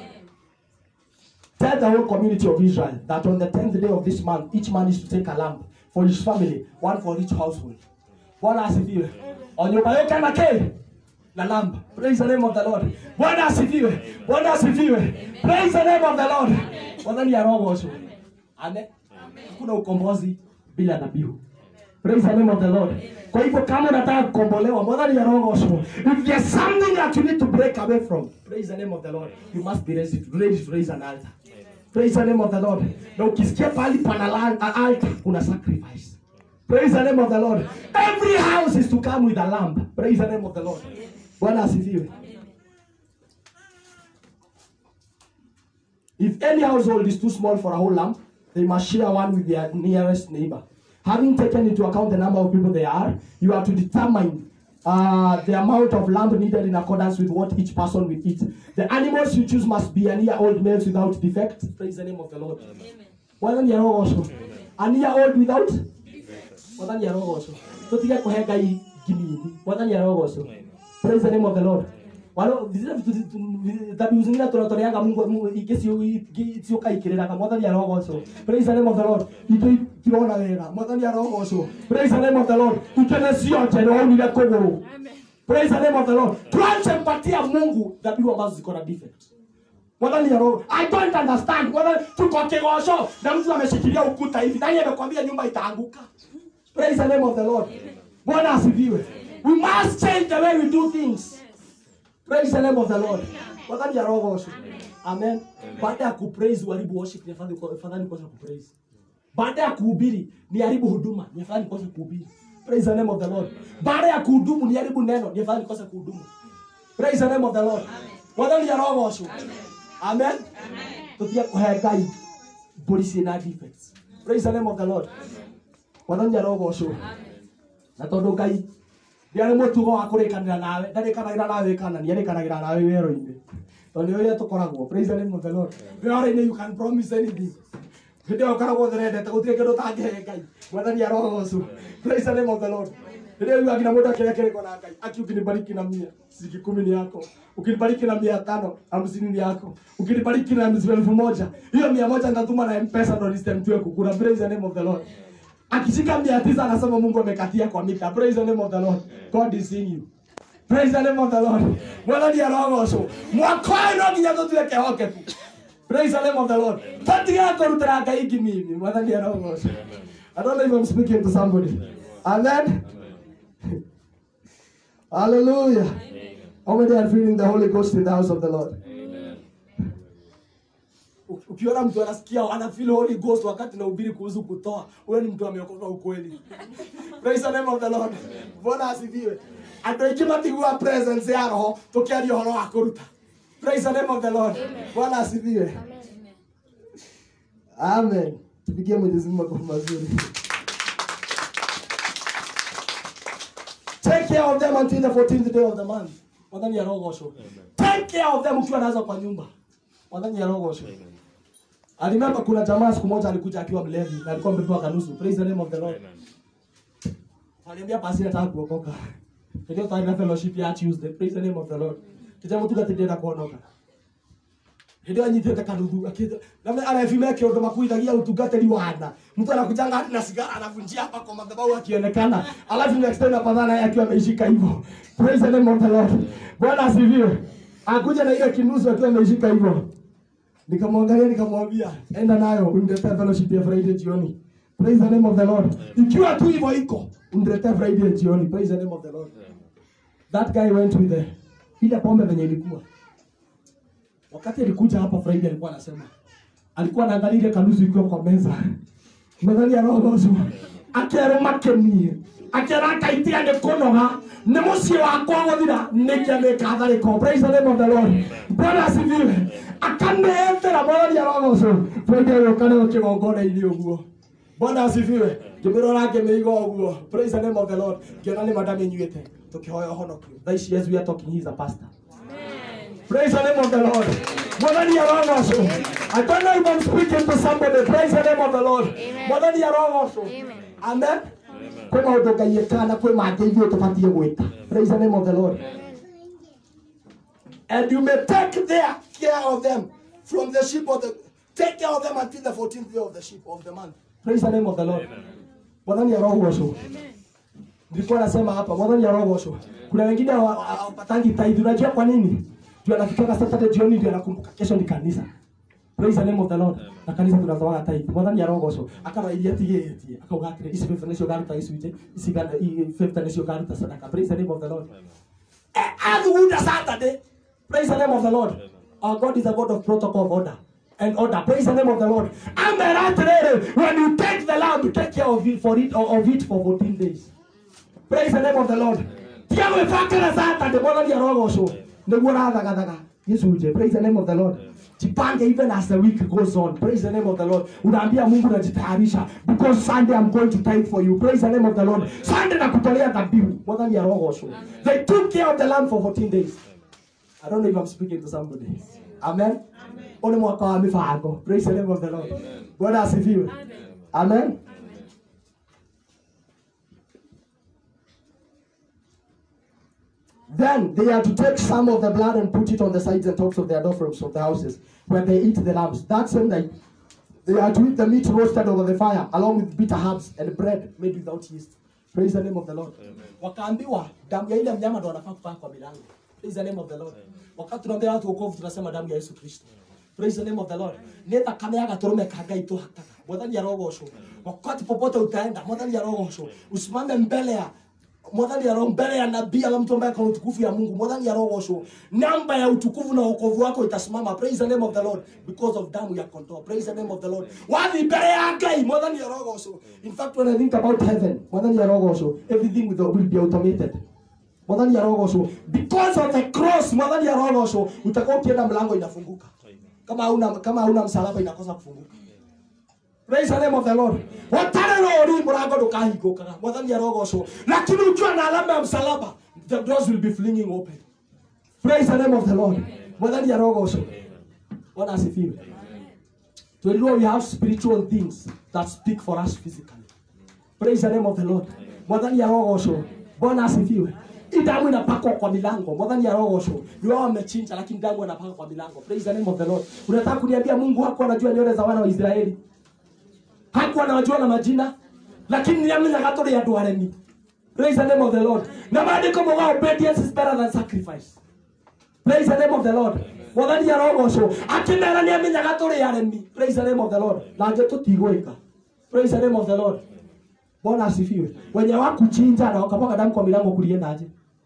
Tell the whole community of Israel that on the 10th day of this month, each man is to take a lamb for his family, one for each household. Bwana asifiwe. O nyumba yote na ke na lamb. Praise the name of the Lord. Bwana asifiwe. Bwana asifiwe. Praise the name of the Lord. Mwathani arogocwo. Amen. Hakuna ukombozi bila dhabihu. Praise the name of the Lord. Kwa hivyo kama unataka kukombolewa, mwathani arogocwo. If there's something that you need to break away from, praise the name of the Lord. You must be ready to, ready to raise an altar. Praise the name of the Lord. Na ukisikia pahali pana la- a- altar, kuna sacrifice. Praise the name of the Lord. Every house is to come with a lamb. Praise the name of the Lord. Bwana asifiwe. If any household is too small for a whole lamb, they must share one with their nearest neighbor. Having taken into account the number of people they are, you are to determine uh, the amount of lamb needed in accordance with what each person will eat. The animals you choose must be an year old males without defect. Praise the name of the Lord. Bwana ni arogocwo. An year old without mwathani arogocwo tutige kuhe ngai nginini mwathani arogocwo praise the name of the lord walo zile vitu zi- dhabihu zingine tunatoleaga mungu mungu ikiciuka ikiriraga mwathani arogocwo praise the name of the lord itå itirona wega mwathani arogocwo praise the name of the lord ikene cionje nä waunire kågå praise the name of the lord tuanze mpatia mungu dhabihu ambazo ziko na defect mwathani aro i don't understand mwathani tuko kigosho na mtu ameshikilia ukuta hivi nani amekwambia nyumba itaanguka praise the name of the lord bwana asifiwe we must change the way we do things praise the name of the lord mwathani arogocwo amen baada ya kupraise uharibu worship ni afadhali afadhali kwanza kupraise baada ya kuhubiri ni haribu huduma ni afadhali kwanza kuhubiri praise the name of the lord baada ya kuhudumu ni haribu neno ni afadhali kwanza kuhudumu praise the name of the lord mwathani arogocwo amen tutige kuhe ngai mbũri ciĩna defects praise the name of the lord mwathani arogocwo na tondũ ngai nĩarĩ mũtugo wa kũrĩkanĩra nawe ndarĩkanagĩra nawe kana nĩarĩkanagĩra nawe wĩro-inĩ tondũ nĩ ũrĩa tũkoragwo praise the name of the lord wĩra-inĩ you can promise anything hĩndĩ ĩyo ũkoragwo ũtherendete gũtirĩ kĩndũ ũtangĩhe ngai mwathani arogocwo praise the name of the lord leo akina muda kile kile kona kai aki ukinibariki na mia siki kumi ni yako ukinibariki na mia tano hamsini ni yako ukinibariki na elfu moja hiyo mia moja nitatuma na mpesa ndo nistemtue kukura praise the name of the lord akishika mia tisa anasema mungu amekatia kwa mita praise the name of the lord god is seeing you praise the name of the lord mwana ni arogoco mwaka ũyũ no nginya tũtuĩke hokeku praise the name of the lord tũtige kũrutĩra ngai ngimimi mwana ni arogoco i don't know if i'm speaking to somebody amen hallelujah how many are feeling the holy ghost in the house of the lord U- ukiona mtu anasikia ana feel holy ghost wakati nahubiri kuhusu kutoa huyo ni mtu ameokoka ukweli praise the name of the lord bwana asifiwe andå aingä matigua presence ya roho tå kä aria å horo wa kå ruta praise the name of the lord bwana asifiwe amen tupigie mwenyezi mungu makofi mazuri take care of them until the 14th day of the month mwathani arogocwo take care of them ukiwa nazo kwa nyumba mwathani arogocwo alimemba kuna jamaa siku moja alikuja akiwa mlevi na alikuwa amepewa kanusu praise the name of the lord aliambia pasi nataka kuokoka ndio tutaenda fellowship ya tuesday praise the name of the lord kijana mtu gatendera kuonoka hĩndĩ ĩyo anyitĩte kanuthu akĩnda namna arefime kĩũndũ makuithagia ũtungatĩri wana mtu anakujanga hadi na sigara anavunjia hapa kwa madhabahu akionekana alafu next time apatana naye akiwa ameishika hivyo praise the name of the lord bwana asifiwe akuja na ile kinusu akiwa ameishika hivyo nikamwangalia nikamwambia enda nayo uniletee fellowship ya friday jioni praise the name of the lord ikiwa tu hivyo iko uniletee friday jioni praise the name of the lord that guy went with the ile pombe venye ilikuwa wakati alikuja hapa Friday alikuwa anasema alikuwa anaangalia ile kanusu ikiwa kwa meza methali ya roho ũcio akerwo makenie akera akaitia nĩ kũnoga nĩ mũciĩ wakwa gũthira nĩkĩa nĩkatharĩko praise the name of the lord bwana asifiwe akaneethera mwathani ya roho ũcio Friday ũyũ kaneo kĩgongona-inĩ ũguo bwana asifiwe ngĩmĩrora ngĩmĩiga ũguo praise the name of the lord ngĩona nĩ mandamĩnyuĩte tũkĩhoya ũhonokio thaa ici as we are talking he is a pastor Praise the name of the Lord. Mwathani arogocwo. I don't know if I'm speaking to somebody. Praise the name of the Lord. Mwathani arogocwo. Amen. Kwĩ maũndũ Ngai ekaga na kwĩ mangĩ ithuĩ tũbatiĩ gwĩka. Praise the name of the Lord. And you may take their care of them from the sheep of the take care of them until the 14th day of the sheep of the month. Praise the name of the Lord. Mwathani arogocwo. Nilikuwa nasema hapa mwathani arogocwo. Kuna wengine hawa- hawapatangi tithe. Unajua kwa nini? Ndio anafikaga Saturday jioni ndio anakumbuka kesho ni kanisa. Praise the name of the Lord. Na kanisa tunatoaga tithe. Mwathani arogocwo. Akabairia tigĩtie. Akauga atĩrĩ ici fifth nĩcio garuta icunjĩ. Ici gana- i- fifth nĩcio garuta sadaka. Praise the name of the Lord. Eh, athugunda Saturday. Praise the name of the Lord. Our God is a God of protocol of order. And order. Praise the name of the Lord. Amera atĩrĩrĩ, when you take the lamb, take care of it for it of it for 14 days. Praise the name of the Lord. Tiga gwĩbangĩra Saturday mwathani arogocwo. Nĩguo ũrathagathaga gĩcunjĩ. Praise the name of the Lord. Jipange even as the week goes on. Praise the name of the Lord. Unaambia Mungu najitayarisha because Sunday I'm going to tithe for you. Praise the name of the Lord. Sunday nakutolea dhabihu. Mwathani arogocwo. They took care of the lamb for 14 days. I don't know if I'm speaking to somebody. Amen. Ule mwaka wa mifango. Praise the name of the Lord. Bwana asifiwe. Amen. Then they are to take some of the blood and put it on the sides and tops of their doorframes of the houses where they eat the lambs. That same night, they are to eat the meat roasted over the fire along with bitter herbs and bread made without yeast. Praise the name of the Lord. Wakaambiwa damu ya ile mnyama ndo wanafaa kupaka kwa milango. Praise the name of the Lord. Wakati tunaambia watu wokovu tunasema damu ya Yesu Kristo. Praise the name of the Lord. Nĩ thakame ya gatũrũme ka Ngai tũhakaga. Mwathani arogocwo. Wakati popote utaenda, Mwathani arogocwo. Usimame mbele ya mwathani aro mbele ya nabii ama mtu ambaye akona utukufu ya mungu mwathani arogocwo namba ya utukufu na wokovu wako itasimama praise the name of the lord because of damu ya kondoo praise the name of the lord wathi mbele ya ngai mwathani arogocwo in fact when i think about heaven mwathani arogocwo everything will will be automated mwathani arogocwo because of the cross mwathani arogocwo utakuwa ukienda mlango inafunguka kama hauna kama hauna msalaba inakosa kufunguka Praise the name of the Lord. Watare rori mlango ndukahingũkaga. Mwathani arogocwo. Lakini ukiwa na alama ya msalaba, the doors will be flinging open. Praise the name of the Lord. Mwathani arogocwo. Bwana asifiwe. Twĩrirwo we have spiritual things that speak for us physically. Praise the name of the Lord. Mwathani arogocwo. bwana asifiwe hii damu inapakwa kwa milango mwadhani arogosho ni wao wamechinja lakini damu inapakwa kwa milango praise the name of the lord unataka kuniambia mungu hakuwa anajua nywele za wana wa israeli hakuwa anawajua na majina lakini niamenyaga tũrĩ andũ aremi praise the name of the lord na maandĩko moga obedience is better than sacrifice praise the name of the lord mwathani arogocwo akĩmera nĩ amenyaga tũrĩ aremi praise the name of the lord na nje tũtigwĩka praise the name of the lord bwana asifiwe wenye wakuchinja na wakapaka damu kwa milango kuliendaje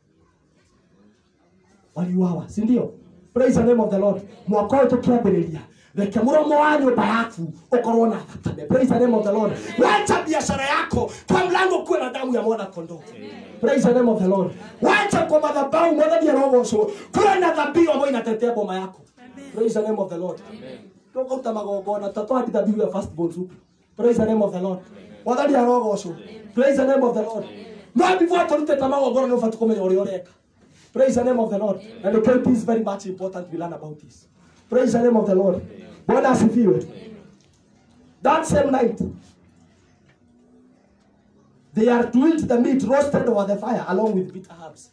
waliuawa si ndio praise the name of the lord mwaka ũyũ tũkĩambĩrĩria reke mũromo wa nyũmba yaku ũkorwo na thakame praise the name of the lord wacha biashara yako kwa mlango kuwe na damu ya mwana kondoo praise the name of the lord wacha kwa madhabahu mwathani arogocwo kuwe na dhabihu ambayo inatetea boma yako praise the name of the lord tũkauta magongona ta twandi dhabihu ya first born soup praise the name of the lord mwathani arogocwo praise the name of the lord no before tũrutĩte magongona nĩ ũbati kũmenya ũrĩa ũreka Praise the name of the Lord. And okay, this is very much important we learn about this. Praise the name of the Lord. Bwana asifiwe. That same night, they are to eat the meat roasted over the fire along with bitter herbs.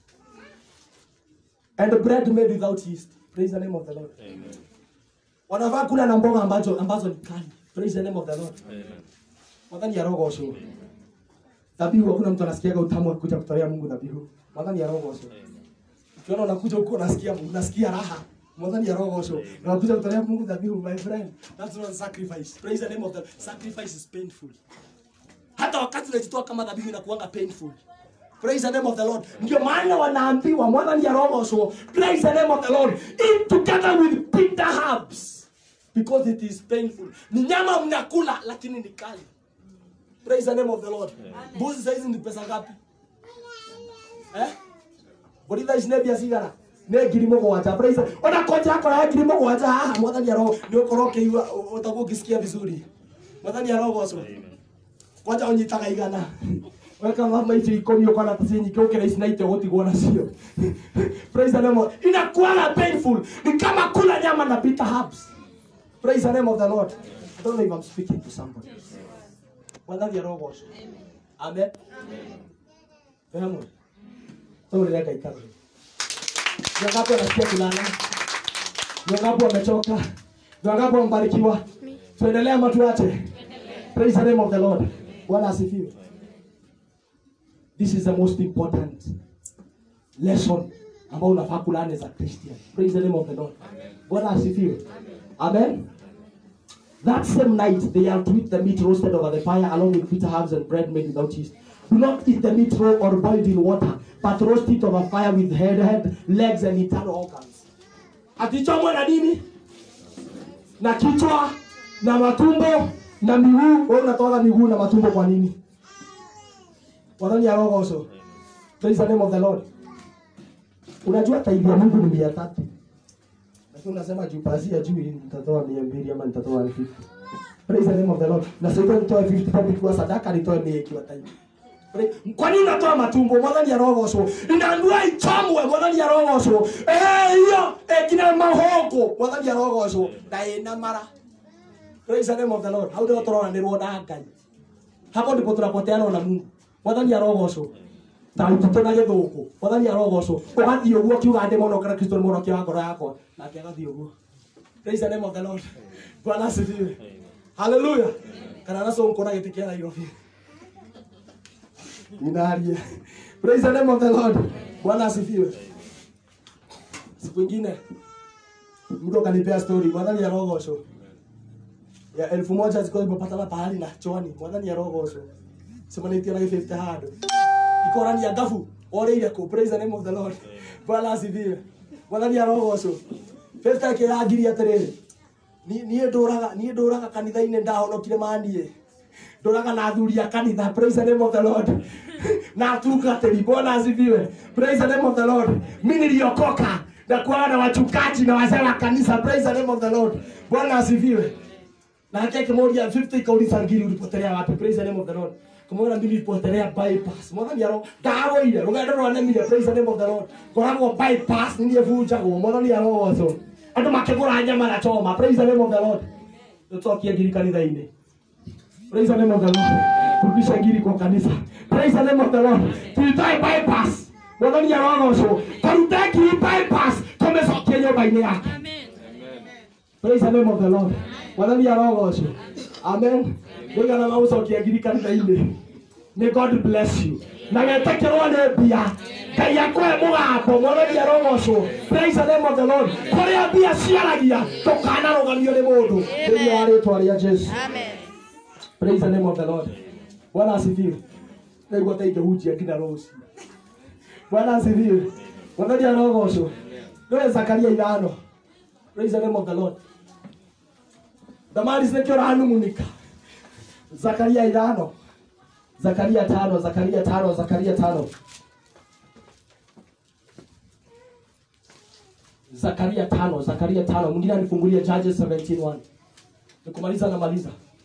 And bread made without yeast. Praise the name of the Lord. Wanafaa kula na mboga ambazo ambazo ni kali. Praise the name of the Lord. Mwadhani ya roho osho. Dhabihu hakuna mtu anasikiaga utamu wa kuja kutolea Mungu dhabihu. Mwadhani ya roho osho. Ukiona unakuja huko unasikia unasikia raha. Mwadhani ya roho osho. Unakuja kutolea Mungu dhabihu my friend. That's not sacrifice. Praise the name of the sacrifice is painful. Hata wakati unajitoa kama dhabihu inakuanga painful. Praise the name of the Lord. Ndio maana wanaambiwa mwadhani ya roho osho. Praise the name of the Lord. Eat together with bitter herbs. Because it is painful. Ni nyama mnakula lakini ni kali. Praise the name of the Lord. Mbuzi saizi ni pesa ngapi? Eh? Mbũri ici nĩ mbia cigana nĩ ngiri mũgwanja praise ona koja akora ya ngiri mũgwanja haha mwathani aro nĩ ũkorwo ũkĩigua ũtaguo ũngĩsikia vizuri mwathani arogocwo kwanja ũnyitaga igana weka mama icio ikũmi ũkona ta ciĩ nyingĩ ũkĩra ici na ite ũgũtigwo nacio praise the name of inakuanga painful ni kama kula nyama na bitter herbs praise the name of the Lord I don't know if I'm speaking to somebody mwathani arogocwo amen Vehamwe. Sasa unaleta ikara. Ni wangapi wanasikia kulala? Ni wangapi wamechoka? Ni wangapi wamebarikiwa? Tuendelee ama tuache? Praise the name of the Lord. Bwana asifiwe. This is the most important lesson ambao unafaa kulana as a Christian. Praise the name of the Lord. Bwana asifiwe. Amen. That same night, they are to eat the meat roasted over the fire along with bitter herbs and bread made without yeast. Do not eat the meat raw or boiled in water, but roast it over fire with head, head, legs, and internal organs. Akichomwa na nini? Na kichwa, na matumbo, na miguu. Wewe unatoa miguu na matumbo kwa nini? Wadhani ya roho also. Praise the name of the Lord. Unajua taifa ya Mungu ni mia tatu. Lakini unasema juu pazia juu nitatoa mia mbili ama nitatoa elfu. Praise the name of the Lord. Na sasa nitoe 50 papi kwa sadaka nitoe mia ikiwa taifa. Kwa nini unatoa matumbo? Mwathani arogocwo. Inaambiwa ichomwe, mwathani arogocwo. Eh, hiyo eh, kina mahongo, mwathani arogocwo. Na ina mara. Praise the name of the Lord. Hau ndio tũronanĩrwo na Ngai. Hapo ndipo tunapoteana na Mungu. Mwathani arogocwo. Ta utute na gĩthũkũ. Mwathani arogocwo. Ũgathiĩ ũguo kiuga ndĩ mũno kana Kristo nĩ mũno kia ngoro yakwa. Nake agathiĩ ũguo. Praise the name of the Lord. Bwana asifiwe. Hallelujah. Kana naso nkona gĩtĩ kĩa Nairobi. Ninaria. Praise the name of the Lord. Bwana asifiwe. Siku ingine mtu akanipea story, mwadhani ya rogosho ya elfu moja zilikuwa zimepatana pahali na chwani, mwadhani ya rogosho sema nitia na 50 hado ikorani ya gafu ore ile ko praise the name of the Lord. Bwana asifiwe. Mwadhani ya rogosho 50 yake ya ngiri atiriri ni niä ndåraga niä ndåraga kanitha-inä ndahonokire manie ndåraga na athuri a kanitha praise the name of the lord na atungatĩri bwana asifiwe praise the name of the lord mi niliokoka na kuwa na wachungaji na wazee wa kanisa praise the name of the lord bwana asifiwe na nake kimoja 50 ikauliza ngiri ulipotelea wapi praise the name of the lord kumwona mimi nilipotelea bypass mwathani aro ndagoire rugendo rwanemire praise the name of the lord ngoragwo bypass niliebunjagwo mwathani arogoco andå makä gå ra nyama na choma praise the name of the lord tå cokie ngiri kanitha-inä praise the name of the lord kurudisha ngiri kwa kanisa praise the name of the lord tuitoe bypass mwathani arogocwo tũrute ngiri bypass tũmĩcokie nyũmba-inĩ yake praise the name of the lord mwathani arogocwo amen nĩigana magũcokia ngiri kanitha-inĩ may god bless you na wetĩkĩrwo nĩ mbia ngai akũhe mũgambo mwathani arogocwo praise the name of the lord kũrĩa mbia ciaragia tũkanarũgamio nĩ mũndũ thĩinĩ wa rĩtwa rĩa jesu praise the name of the lord bwana asifiwe naigua ta ingĩhunjia nginya rũciũ bwana asifiwe mwathani arogocwo nĩwe zakaria ithano praise the name of the lord damaris nĩkĩo ũranumunika zakaria ithano zakaria tano zakaria tano zakaria tano zakaria tano zakaria tano mwingine anifungulia judges 17:1 nikumaliza namaliza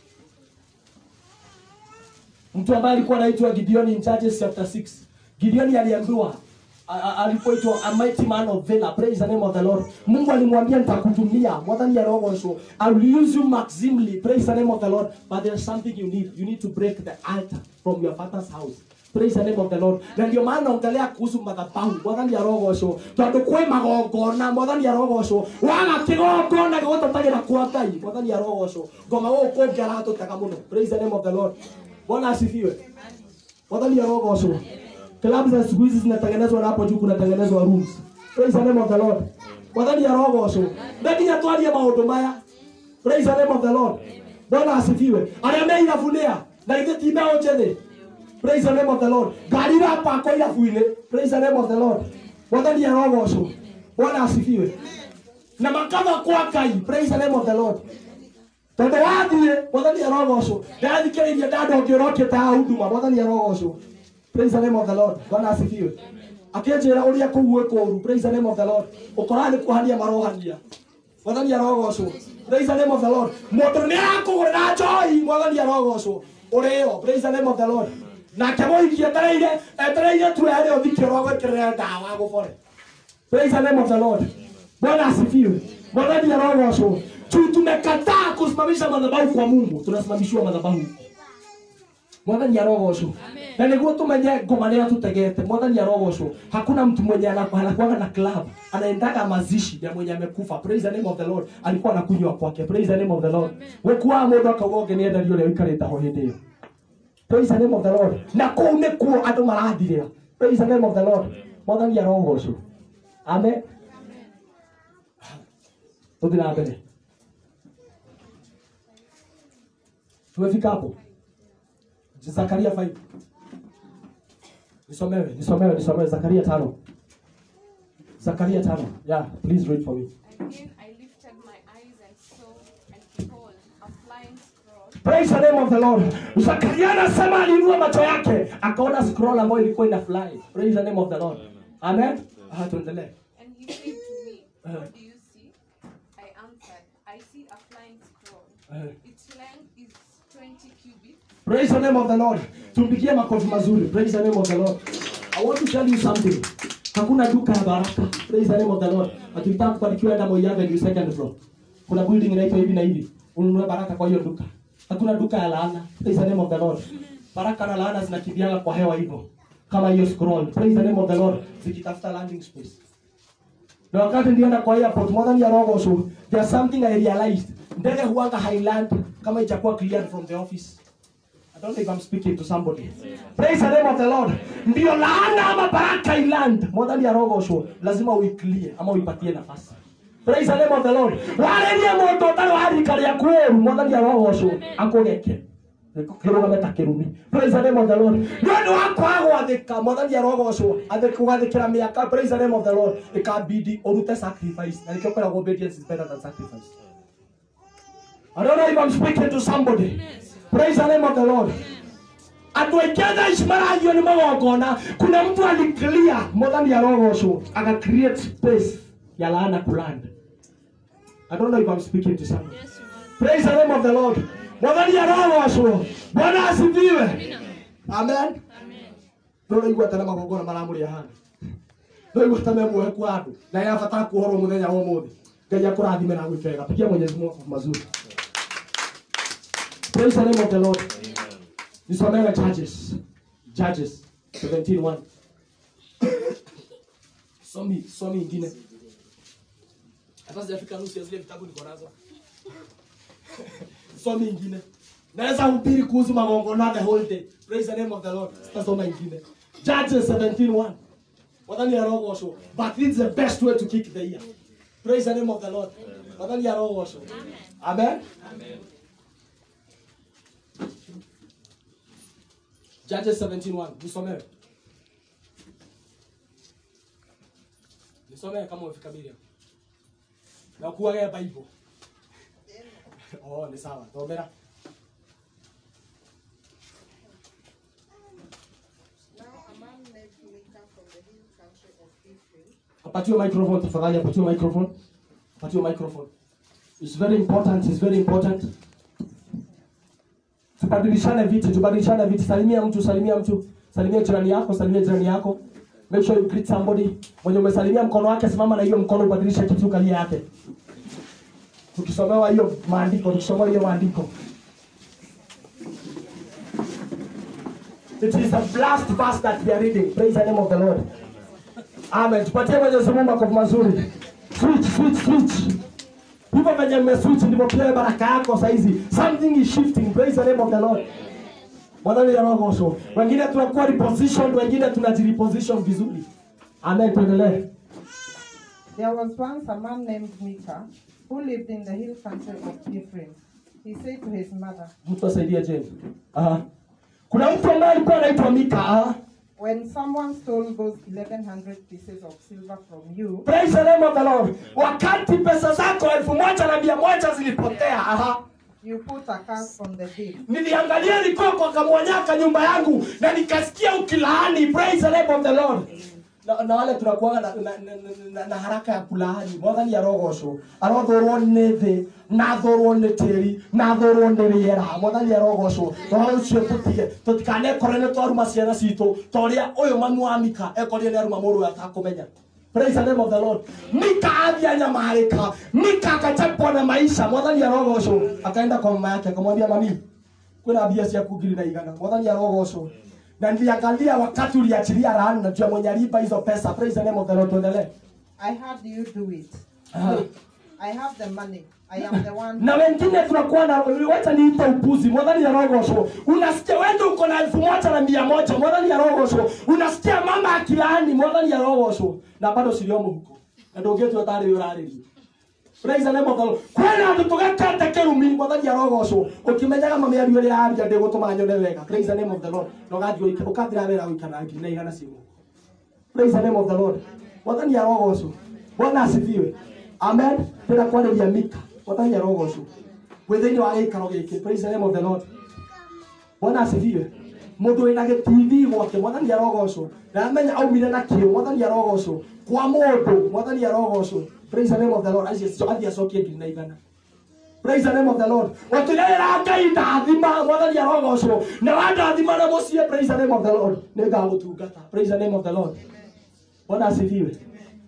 mtu ambaye alikuwa anaitwa gideoni in judges chapter 6 gideoni aliambiwa a- a- alipoitwa a mighty man of valor praise the name of the lord mungu alimwambia nitakutumia mwathani arogocwo i will use you maximally praise the name of the lord but there's something you need you need to break the altar from your father's house praise the name of the lord na ndio maana ongelea kuhusu madhabahu mwathani arogocwo tondå kwä magongona mwathani arogocwo waga kä gongona gä gå tåtagä ra kwa ngai mwathani arogocwo ngoma gå kå ngä aratå tega må no praise the name of the lord bwana asifiwe mwathani arogocwo klabu za siku hizi zinatengenezwa na hapo juu kunatengenezwa rooms praise the name of the lord mwathani arogocwo ndekinya twarie maundu maya praise the name of the lord bwana asifiwe aria me irabunia na ithe ti mbeũ njĩthĩ praise the name of the lord ngari irapakwo irabu-inĩ praise the name of the lord mwathani arogocwo bwana asifiwe na makava kwa ngai praise the name of the lord tondå wathiä mwathani arogocwo ndathikä rä irie ndandå ngä å rokä ta huduma mwathani arogocwo praise the name of the lord bwana asifiwe akä ra å rä a kå u kåru praise the name of the lord å koraga nä kuhania marohania mwathani arogocwo praise the name of the lord mũndũ nĩ arakå gå rä ra njoi mwathani arogocwo å rä o praise the name of the lord nake må iki etereire etereire tu erä å thikä rwa gwä kä rä ndawa gå bore praise the name of the lord bwana asifiwe mwathani arogocwo tu tumekataa kusimamisha madhabahu kwa mungu tunasimamishiwa madhabahu mwathani arogocwo na niguo tumenye ngoma nä tutegete mwathani arogocwo hakuna mtu mwenye anaku- anakuaga na club anaendaga mazishi ya mwenye amekufa praise the name of the lord alikuwa anakunywa kwake praise the name of the lord gũkuaga mũndũ akauga ũngĩ nĩ endario ũrĩa ũikarĩte ho hĩndĩ ĩyo praise the name of the lord na kũu nĩ kuo andũ marathirĩra praise the name of the lord mwathani arogocwo amen tũthi na mbere tumefika hapo zakaria 5 nisomewe nisomewe nisomewe zakaria tano zakaria tano yeah please read for me Again I lifted my eyes and saw, and behold, a flying scroll praise the name of the lord zakaria anasema aliinua macho yake akaona scroll ambayo ilikuwa ina fly praise the name of the lord amen ah tuendelee And he said to me, Uh-huh. What do you see? I answered, I see a flying scroll. Uh-huh. Its length is 20 cubits, praise the name of the lord tumpigie makofi mazuri praise the name of the lord i want to tell you something hakuna duka ya baraka praise the name of the lord akitaka kubarikiwa enda Moi Avenue second floor kuna building inaitwa hivi na hivi ununue baraka kwa hiyo duka hakuna duka ya laana praise the name of the lord baraka na laana zinakimbiana kwa hewa hivyo kama hiyo scroll praise the name of the lord zikitafuta landing space na wakati nilienda kwa airport mwathani arogocwo there's something i realized ndege huanga highland kama ichakuwa cleared from the office I don't know if I'm speaking to somebody. Praise the name of the Lord. Ndio laana ama baraka iland. Mwathani arogocwo lazima uiclear ama uipatie nafasi. Praise the name of the Lord. Warerie mũndũ ũtarĩ wa rika rĩaku ũũru mwathani arogocwo akũgeke kĩrũgame ta kĩrumi praise the name of the lord nĩ ũndũ wa kwaga gwathĩka mwathani arogocwo kũgathĩkĩra mĩaka praise the name of the lord ĩkambindi ũrute sacrifice na nĩkĩo kwĩragwo obedience is better than sacrifice I don't know if I'm speaking to somebody. Praise the name of the Lord. andå aingä thaa ici maragio nä magongona kuna mtu aliclear mwathani arogocwo aga create space ya laana kuland I don't know if I'm speaking to someone. Praise the name of the Lord. Mwathani arogocwo. Bwana asifiwe. Amen. No raigua tene magongona maramå rä ahana no igua ta memuoheku andå na yabatara kuohorwo må thenya wa må thä ngai akå rathime na gwä kega pigia mwenyezi mungu makofi mazuri Praise the name of the Lord. nisomewe judges judges 17:1 somi somi ingine hata sijafika nusu ya zile vitabu niko nazo somi ingine naweza hubiri kuhusu magongona the whole day praise the name of the lord sitasoma ingine judges 17:1 wadhani yarogosho but this is the best way to kick the year praise the name of the lord wadhani yarogosho amen Judges 17:1 nisomewe nisomewe kama umefika Biblia na kuwaga Bible oh ni sawa tomera Now a man named Micah from the hill country of Ephraim apatiwe microphone tafadhali apatiwe microphone apatiwe microphone it's very important it's very important tubadilishane viti tubadilishane viti salimia mtu salimia mtu salimia jirani yako salimia jirani yako make sure you greet somebody mwenye umesalimia mkono wake simama na hiyo mkono ubadilishe kitu kalia yake tukisomewa hiyo maandiko tukisomewa hiyo maandiko it is a blast verse that we are reading praise the name of the lord Amen. Tupatie Mwenyezi Mungu makofi mazuri. Switch, switch, switch. Hivyo venye mmeswitch ndivyo pia baraka yako saizi. Something is shifting. Praise the name of the Lord. Bwana ni roho so. Wengine tunakuwa repositioned, wengine tunajireposition vizuri. Amen. Tuendelee. There was once a man named Micah who lived in the hill country of Ephraim. He said to his mother, Mtu asaidie Jane. Aha. Kuna mtu ambaye alikuwa anaitwa Mika. Aha. When someone stole those 1100 pieces of silver from you, Praise the name of the Lord. Wakati pesa zako elfu moja na mia moja zilipotea. Aha. you put a curse on the deed. niliangalia likoko akamwonyaka nyumba yangu na nikasikia ukilaani praise the name of the lord na, na wale tunakuaga na, na, na, na, na haraka ya kulaani mwathani arogoco arothorwo nĩ thĩ nathorwo nĩ tĩri nathorwo nĩ rĩera mwathani arogoco ũhoro ũcio tũtige tũtikanekore nĩ twaruma ciana citũ ta ũrĩa ũyũ mami wa mika ekorire nĩ aruma mũndũ ũyũ atakũmenya Praise the name of the Lord. Mika athia nyamarika. Mika akachapwa na maisha. Mwathani arogocwo. Akaenda kwa mama yake akamwambia mami, kwĩna mbia ciaku ngiri na igana. Mwathani arogocwo. Na niliangalia wakati uliachilia laana na jua mwenye alipa hizo pesa. Praise the name of the Lord. Tuendelee. I heard you do it. Aha. Look, I have the money. I am the one. na wengine tunakuwa na wacha niite upuzi mwadhani ya rogoco unasikia wende uko na elfu moja na mia moja mwadhani ya rogoco unasikia mama akilaani mwadhani ya rogoco na bado ciriomo huko na ndũngĩtua tarĩ ũrarĩrio praise the name of the Lord kwĩna andũ tũgekete kĩrumi mwathani arogoco ũkĩmenyaga mamĩario ĩrĩa yaria ndĩgũtũma nyone wega praise the name of the Lord na ũgathiĩ ũkathira wĩra gũikana ngiri na igana ciugo praise the name of the Lord mwathani arogoco bwana asifiwe amen tena kwarĩria mika mwathani arogoco wĩ thĩinĩ wa gĩikaro gĩkĩ praise the name of the Lord bwana asifiwe mũndũ wĩna gĩtithi gwake mwathani arogocwo na amenya aumire na kĩo mwathani arogocwo kwa mũndũ mwathani arogocwo praise the name of the Lord acio athiĩ acokie ngiri na igana praise the name of the Lord watirĩra ngai ndathima mwathani arogocwo na wandathima na mũciĩ praise the name of the Lord nĩ ngagũtungata praise the name of the Lord bwana asifiwe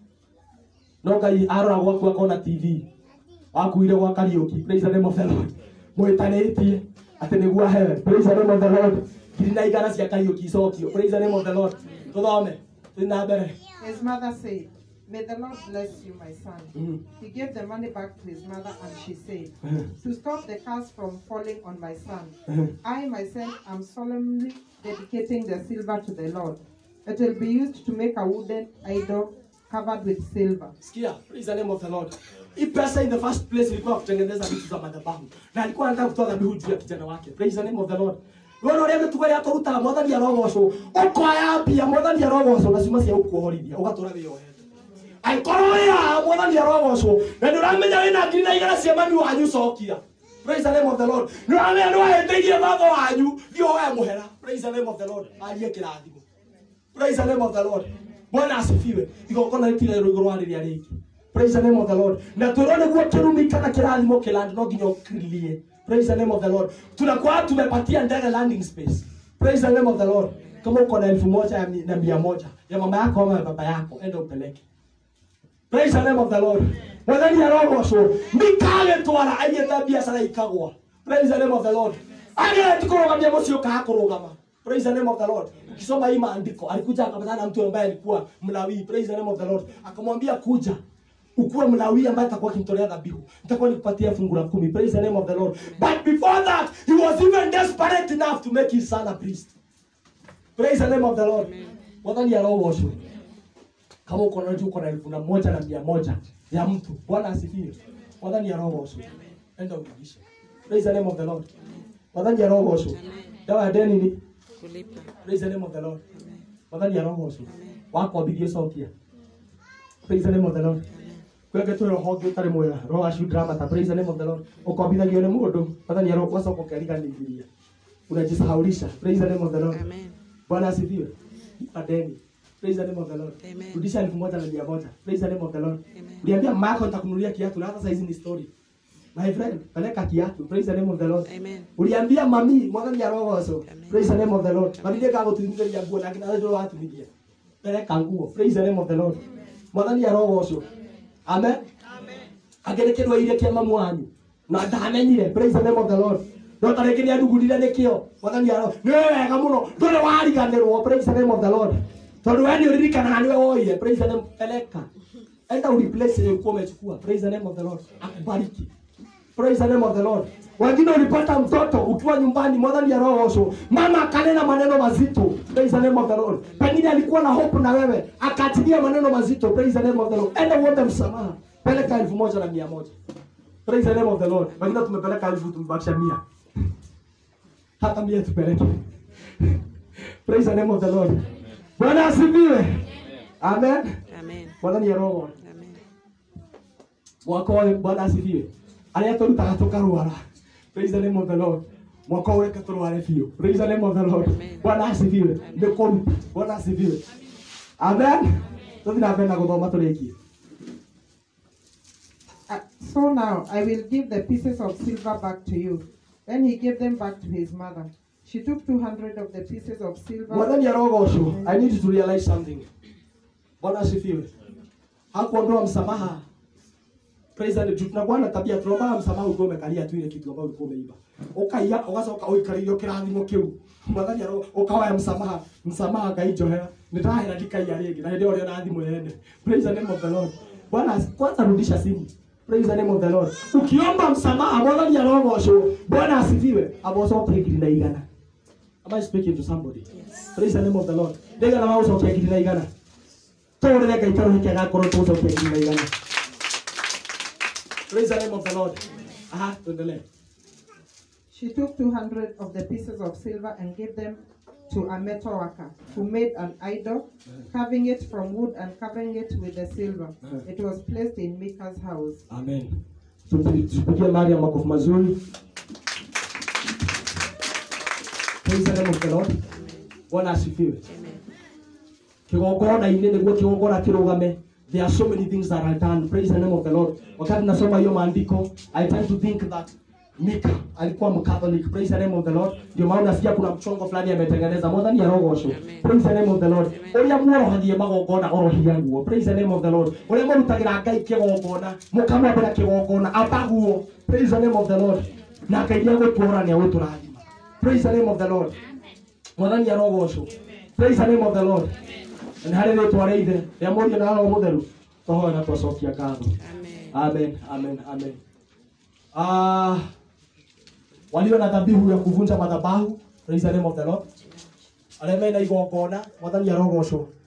no ngai arora gwaku akona tv wakuire gwa kariuki praise the name of the lord mwĩtanĩtie atĩ nĩguo ahewe praise the name of the lord ngiri na igana cia kariuki icokio praise the name of the lord tũthome tũthiĩ na mbere His mother said, May the Lord bless you, my son. Mhm. He gave the money back to his mother, and she said, Mhm. To stop the curse from falling on my son, Mhm. I myself am solemnly dedicating the silver to the Lord. It will be used to make a wooden idol covered with silver. sikia praise the name of the lord hii pesa in the first place ilikuwa ya kutengeneza vitu za madhabahu na alikuwa anataka kutoa dhabihu juu ya kijana wake praise the name of the lord wona ũrĩa mĩtugo yatũrutaga mwathani arogocwo ũkoya mbia mwathani arogocwo na ciuma cia gũkuohorithia ũgatũra wĩyohete angĩkorwo wĩhaha mwathani arogocwo na nĩ ũramenya wĩna ngiri na igana cia mami wanyu cokia praise the name of the lord nĩ ũramenya nĩ wahĩtĩirie baba wanyu thiĩ woe mũhera praise the name of the lord arie kĩrathimo praise the name of the lord bwana asifiwe igongona rĩtire rũigũ rwarĩrĩa rĩngĩ praise the name of the lord na twĩrwo nĩguo kĩrumi kana kĩrathimo kĩlandi no nginya ũkirie praise the name of the lord tunakuwa tumepatia ndege landing space praise the name of the lord kama uko na elfu moja ya mi- na mia moja ya mama yako ama ya baba yako enda upeleke praise the name of the lord mwathani arogocwo mikagĩtwara aigĩte biacara ikagwa praise the name of the lord ageti kurugamia muciĩ ũkaga kũrũgama praise the name of the lord ukisoma hii maandiko alikuja akapatana na mtu ambaye alikuwa mlawii praise the name of the lord akamwambia kuja ukuwe mlawii ambaye atakuwa akimtolea dhabihu nitakuwa nikupatia fungu la kumi praise the name of the lord but before that he was even desperate enough to make his son a priest praise the name of the lord mwathani arogoshwe kama uko na uko na elfu na moja na mia moja ya mtu bwana asifiwe mwathani arogoshwe enda urudishe praise the name of the lord mwathani arogoshwe dawa ya deni ni kulipa praise the name of the lord mwathani arogoshwe wakwambithie cokia praise the name of the lord kwenge twä rohonge å tarä mwega rogacuramata praise the name of the lord ũkombithagio nĩ mũndũ mwathani arogocoka ũkeriganĩria unajisahaulisha praise the name of the lord amen bwana asifiwe madeni praise the name of the lord Amen. rudisha elfu moja na mia moja praise the name of the lord Amen. uliambia mako nitakununulia kiatu na hata saizi ni story my friend peleka kiatu praise the name of the lord amen uliambia mami mwathani arogoco Amen. praise the name of the lord mami ndĩkagũtumithĩria nguo na nginya ndå watumithia peleka nguo praise the name of the lord mwathani arogoco amen angä nä kä rwaire kä mamu wanyu na ndamenyire praise the name of the lord no ta rä ngä nä andugurire nä kä o mwathani aro nä wega må no ndå rä wariganä rwo praise the name of the lord tondå we nä å ririkanaga nä we woire praise the name peleka enda ureplace ile ulikuwa umechukua praise the name of the lord akubariki praise the name of the lord wengine ulipata mtoto ukiwa nyumbani mwadhani ya roho mama akanena maneno mazito praise the name of the lord pengine alikuwa na hope na wewe akaachilia maneno mazito praise the name of the lord enda uombe msamaha peleka elfu moja na mia moja praise the name of the lord wengine tumepeleka elfu tumebakisha mia hata mia tupeleke praise the name of the lord bwana asifiwe amen amen mwadhani ya roho amen mwaka ũyũ bwana asifiwe arĩa tũrutaga tũkarwara praise the name of the lord mwaka ũyũ reke tũrware biũ praise the name of the lord Amen. bwana asifiwe nĩ kũruta bwana asifiwe amen tũthiĩ na mbere na gũthoma tũrĩkie Uh, so now I will give the pieces of silver back to you. Then he gave them back to his mother. She took 200 of the pieces of silver. mwathani arogocwo i need to realize something bwana asifiwe hakuondoa msamaha praise the Lord. tunakuwa na tabia tunaombaga msamaha ukiwa umekalia tu ile kitu ambayo ulikuwa umeiba ukaiya ugacoka uikarĩrio kĩrathimo kĩu mwathani aro ũkahoya msamaha msamaha ngaijohera nĩndahera ndikaiya rĩngĩ na hĩndĩ ĩyo ũrĩa na thimũ yene praise the name of the lord bwana asi- kwanza rudisha simu praise the name of the lord ukiomba msamaha mwathani arogocwo bwana asifiwe abocoke ngiri na igana Am I speaking to somebody? Yes. Praise the name of the Lord. Ndega na maũcokia ngiri na igana. Tũrĩre Ngai karũhĩ gakorwo tũcokia ngiri na igana. Praise the name of the Lord. Aha, tuendelee. She took 200 of the pieces of silver and gave them to a metal worker who made an idol, carving it from wood and covering it with the silver. It was placed in Micah's house. Amen. Tupi- Tupigie Maria makofi mazuri. Praise the name of the Lord. Bwana asifiwe. amen kigongona-inĩ nĩguo kigongona kĩrũgame there are so many things that are done praise the name of the lord wakati nasoma hiyo maandiko i tend to think that mika alikuwa mcatholic praise the name of the lord ndio maana nasikia kuna mchongo fulani ametengeneza mwathani arogocwo Amen. praise the name of the lord Amen. ũrĩa muorohagie magongona orohia nguo praise the name of the lord ũrĩa mũrutagĩra ngai kĩgongona mũkamwambĩra kĩgongona ambaguo praise the name of the lord na ngai nĩagũtũra nĩagũtũrathima praise the name of the lord mwathani arogocwo praise the name of the lord na harä rä twa rä ithe rä a må rio na roho må theru twahoe na twacokia ngatho amen amen amen amen Ah, walio na dhabihu ya kuvunja madhabahu praise the name of the lord arĩa mena igongona mwathani arogocwo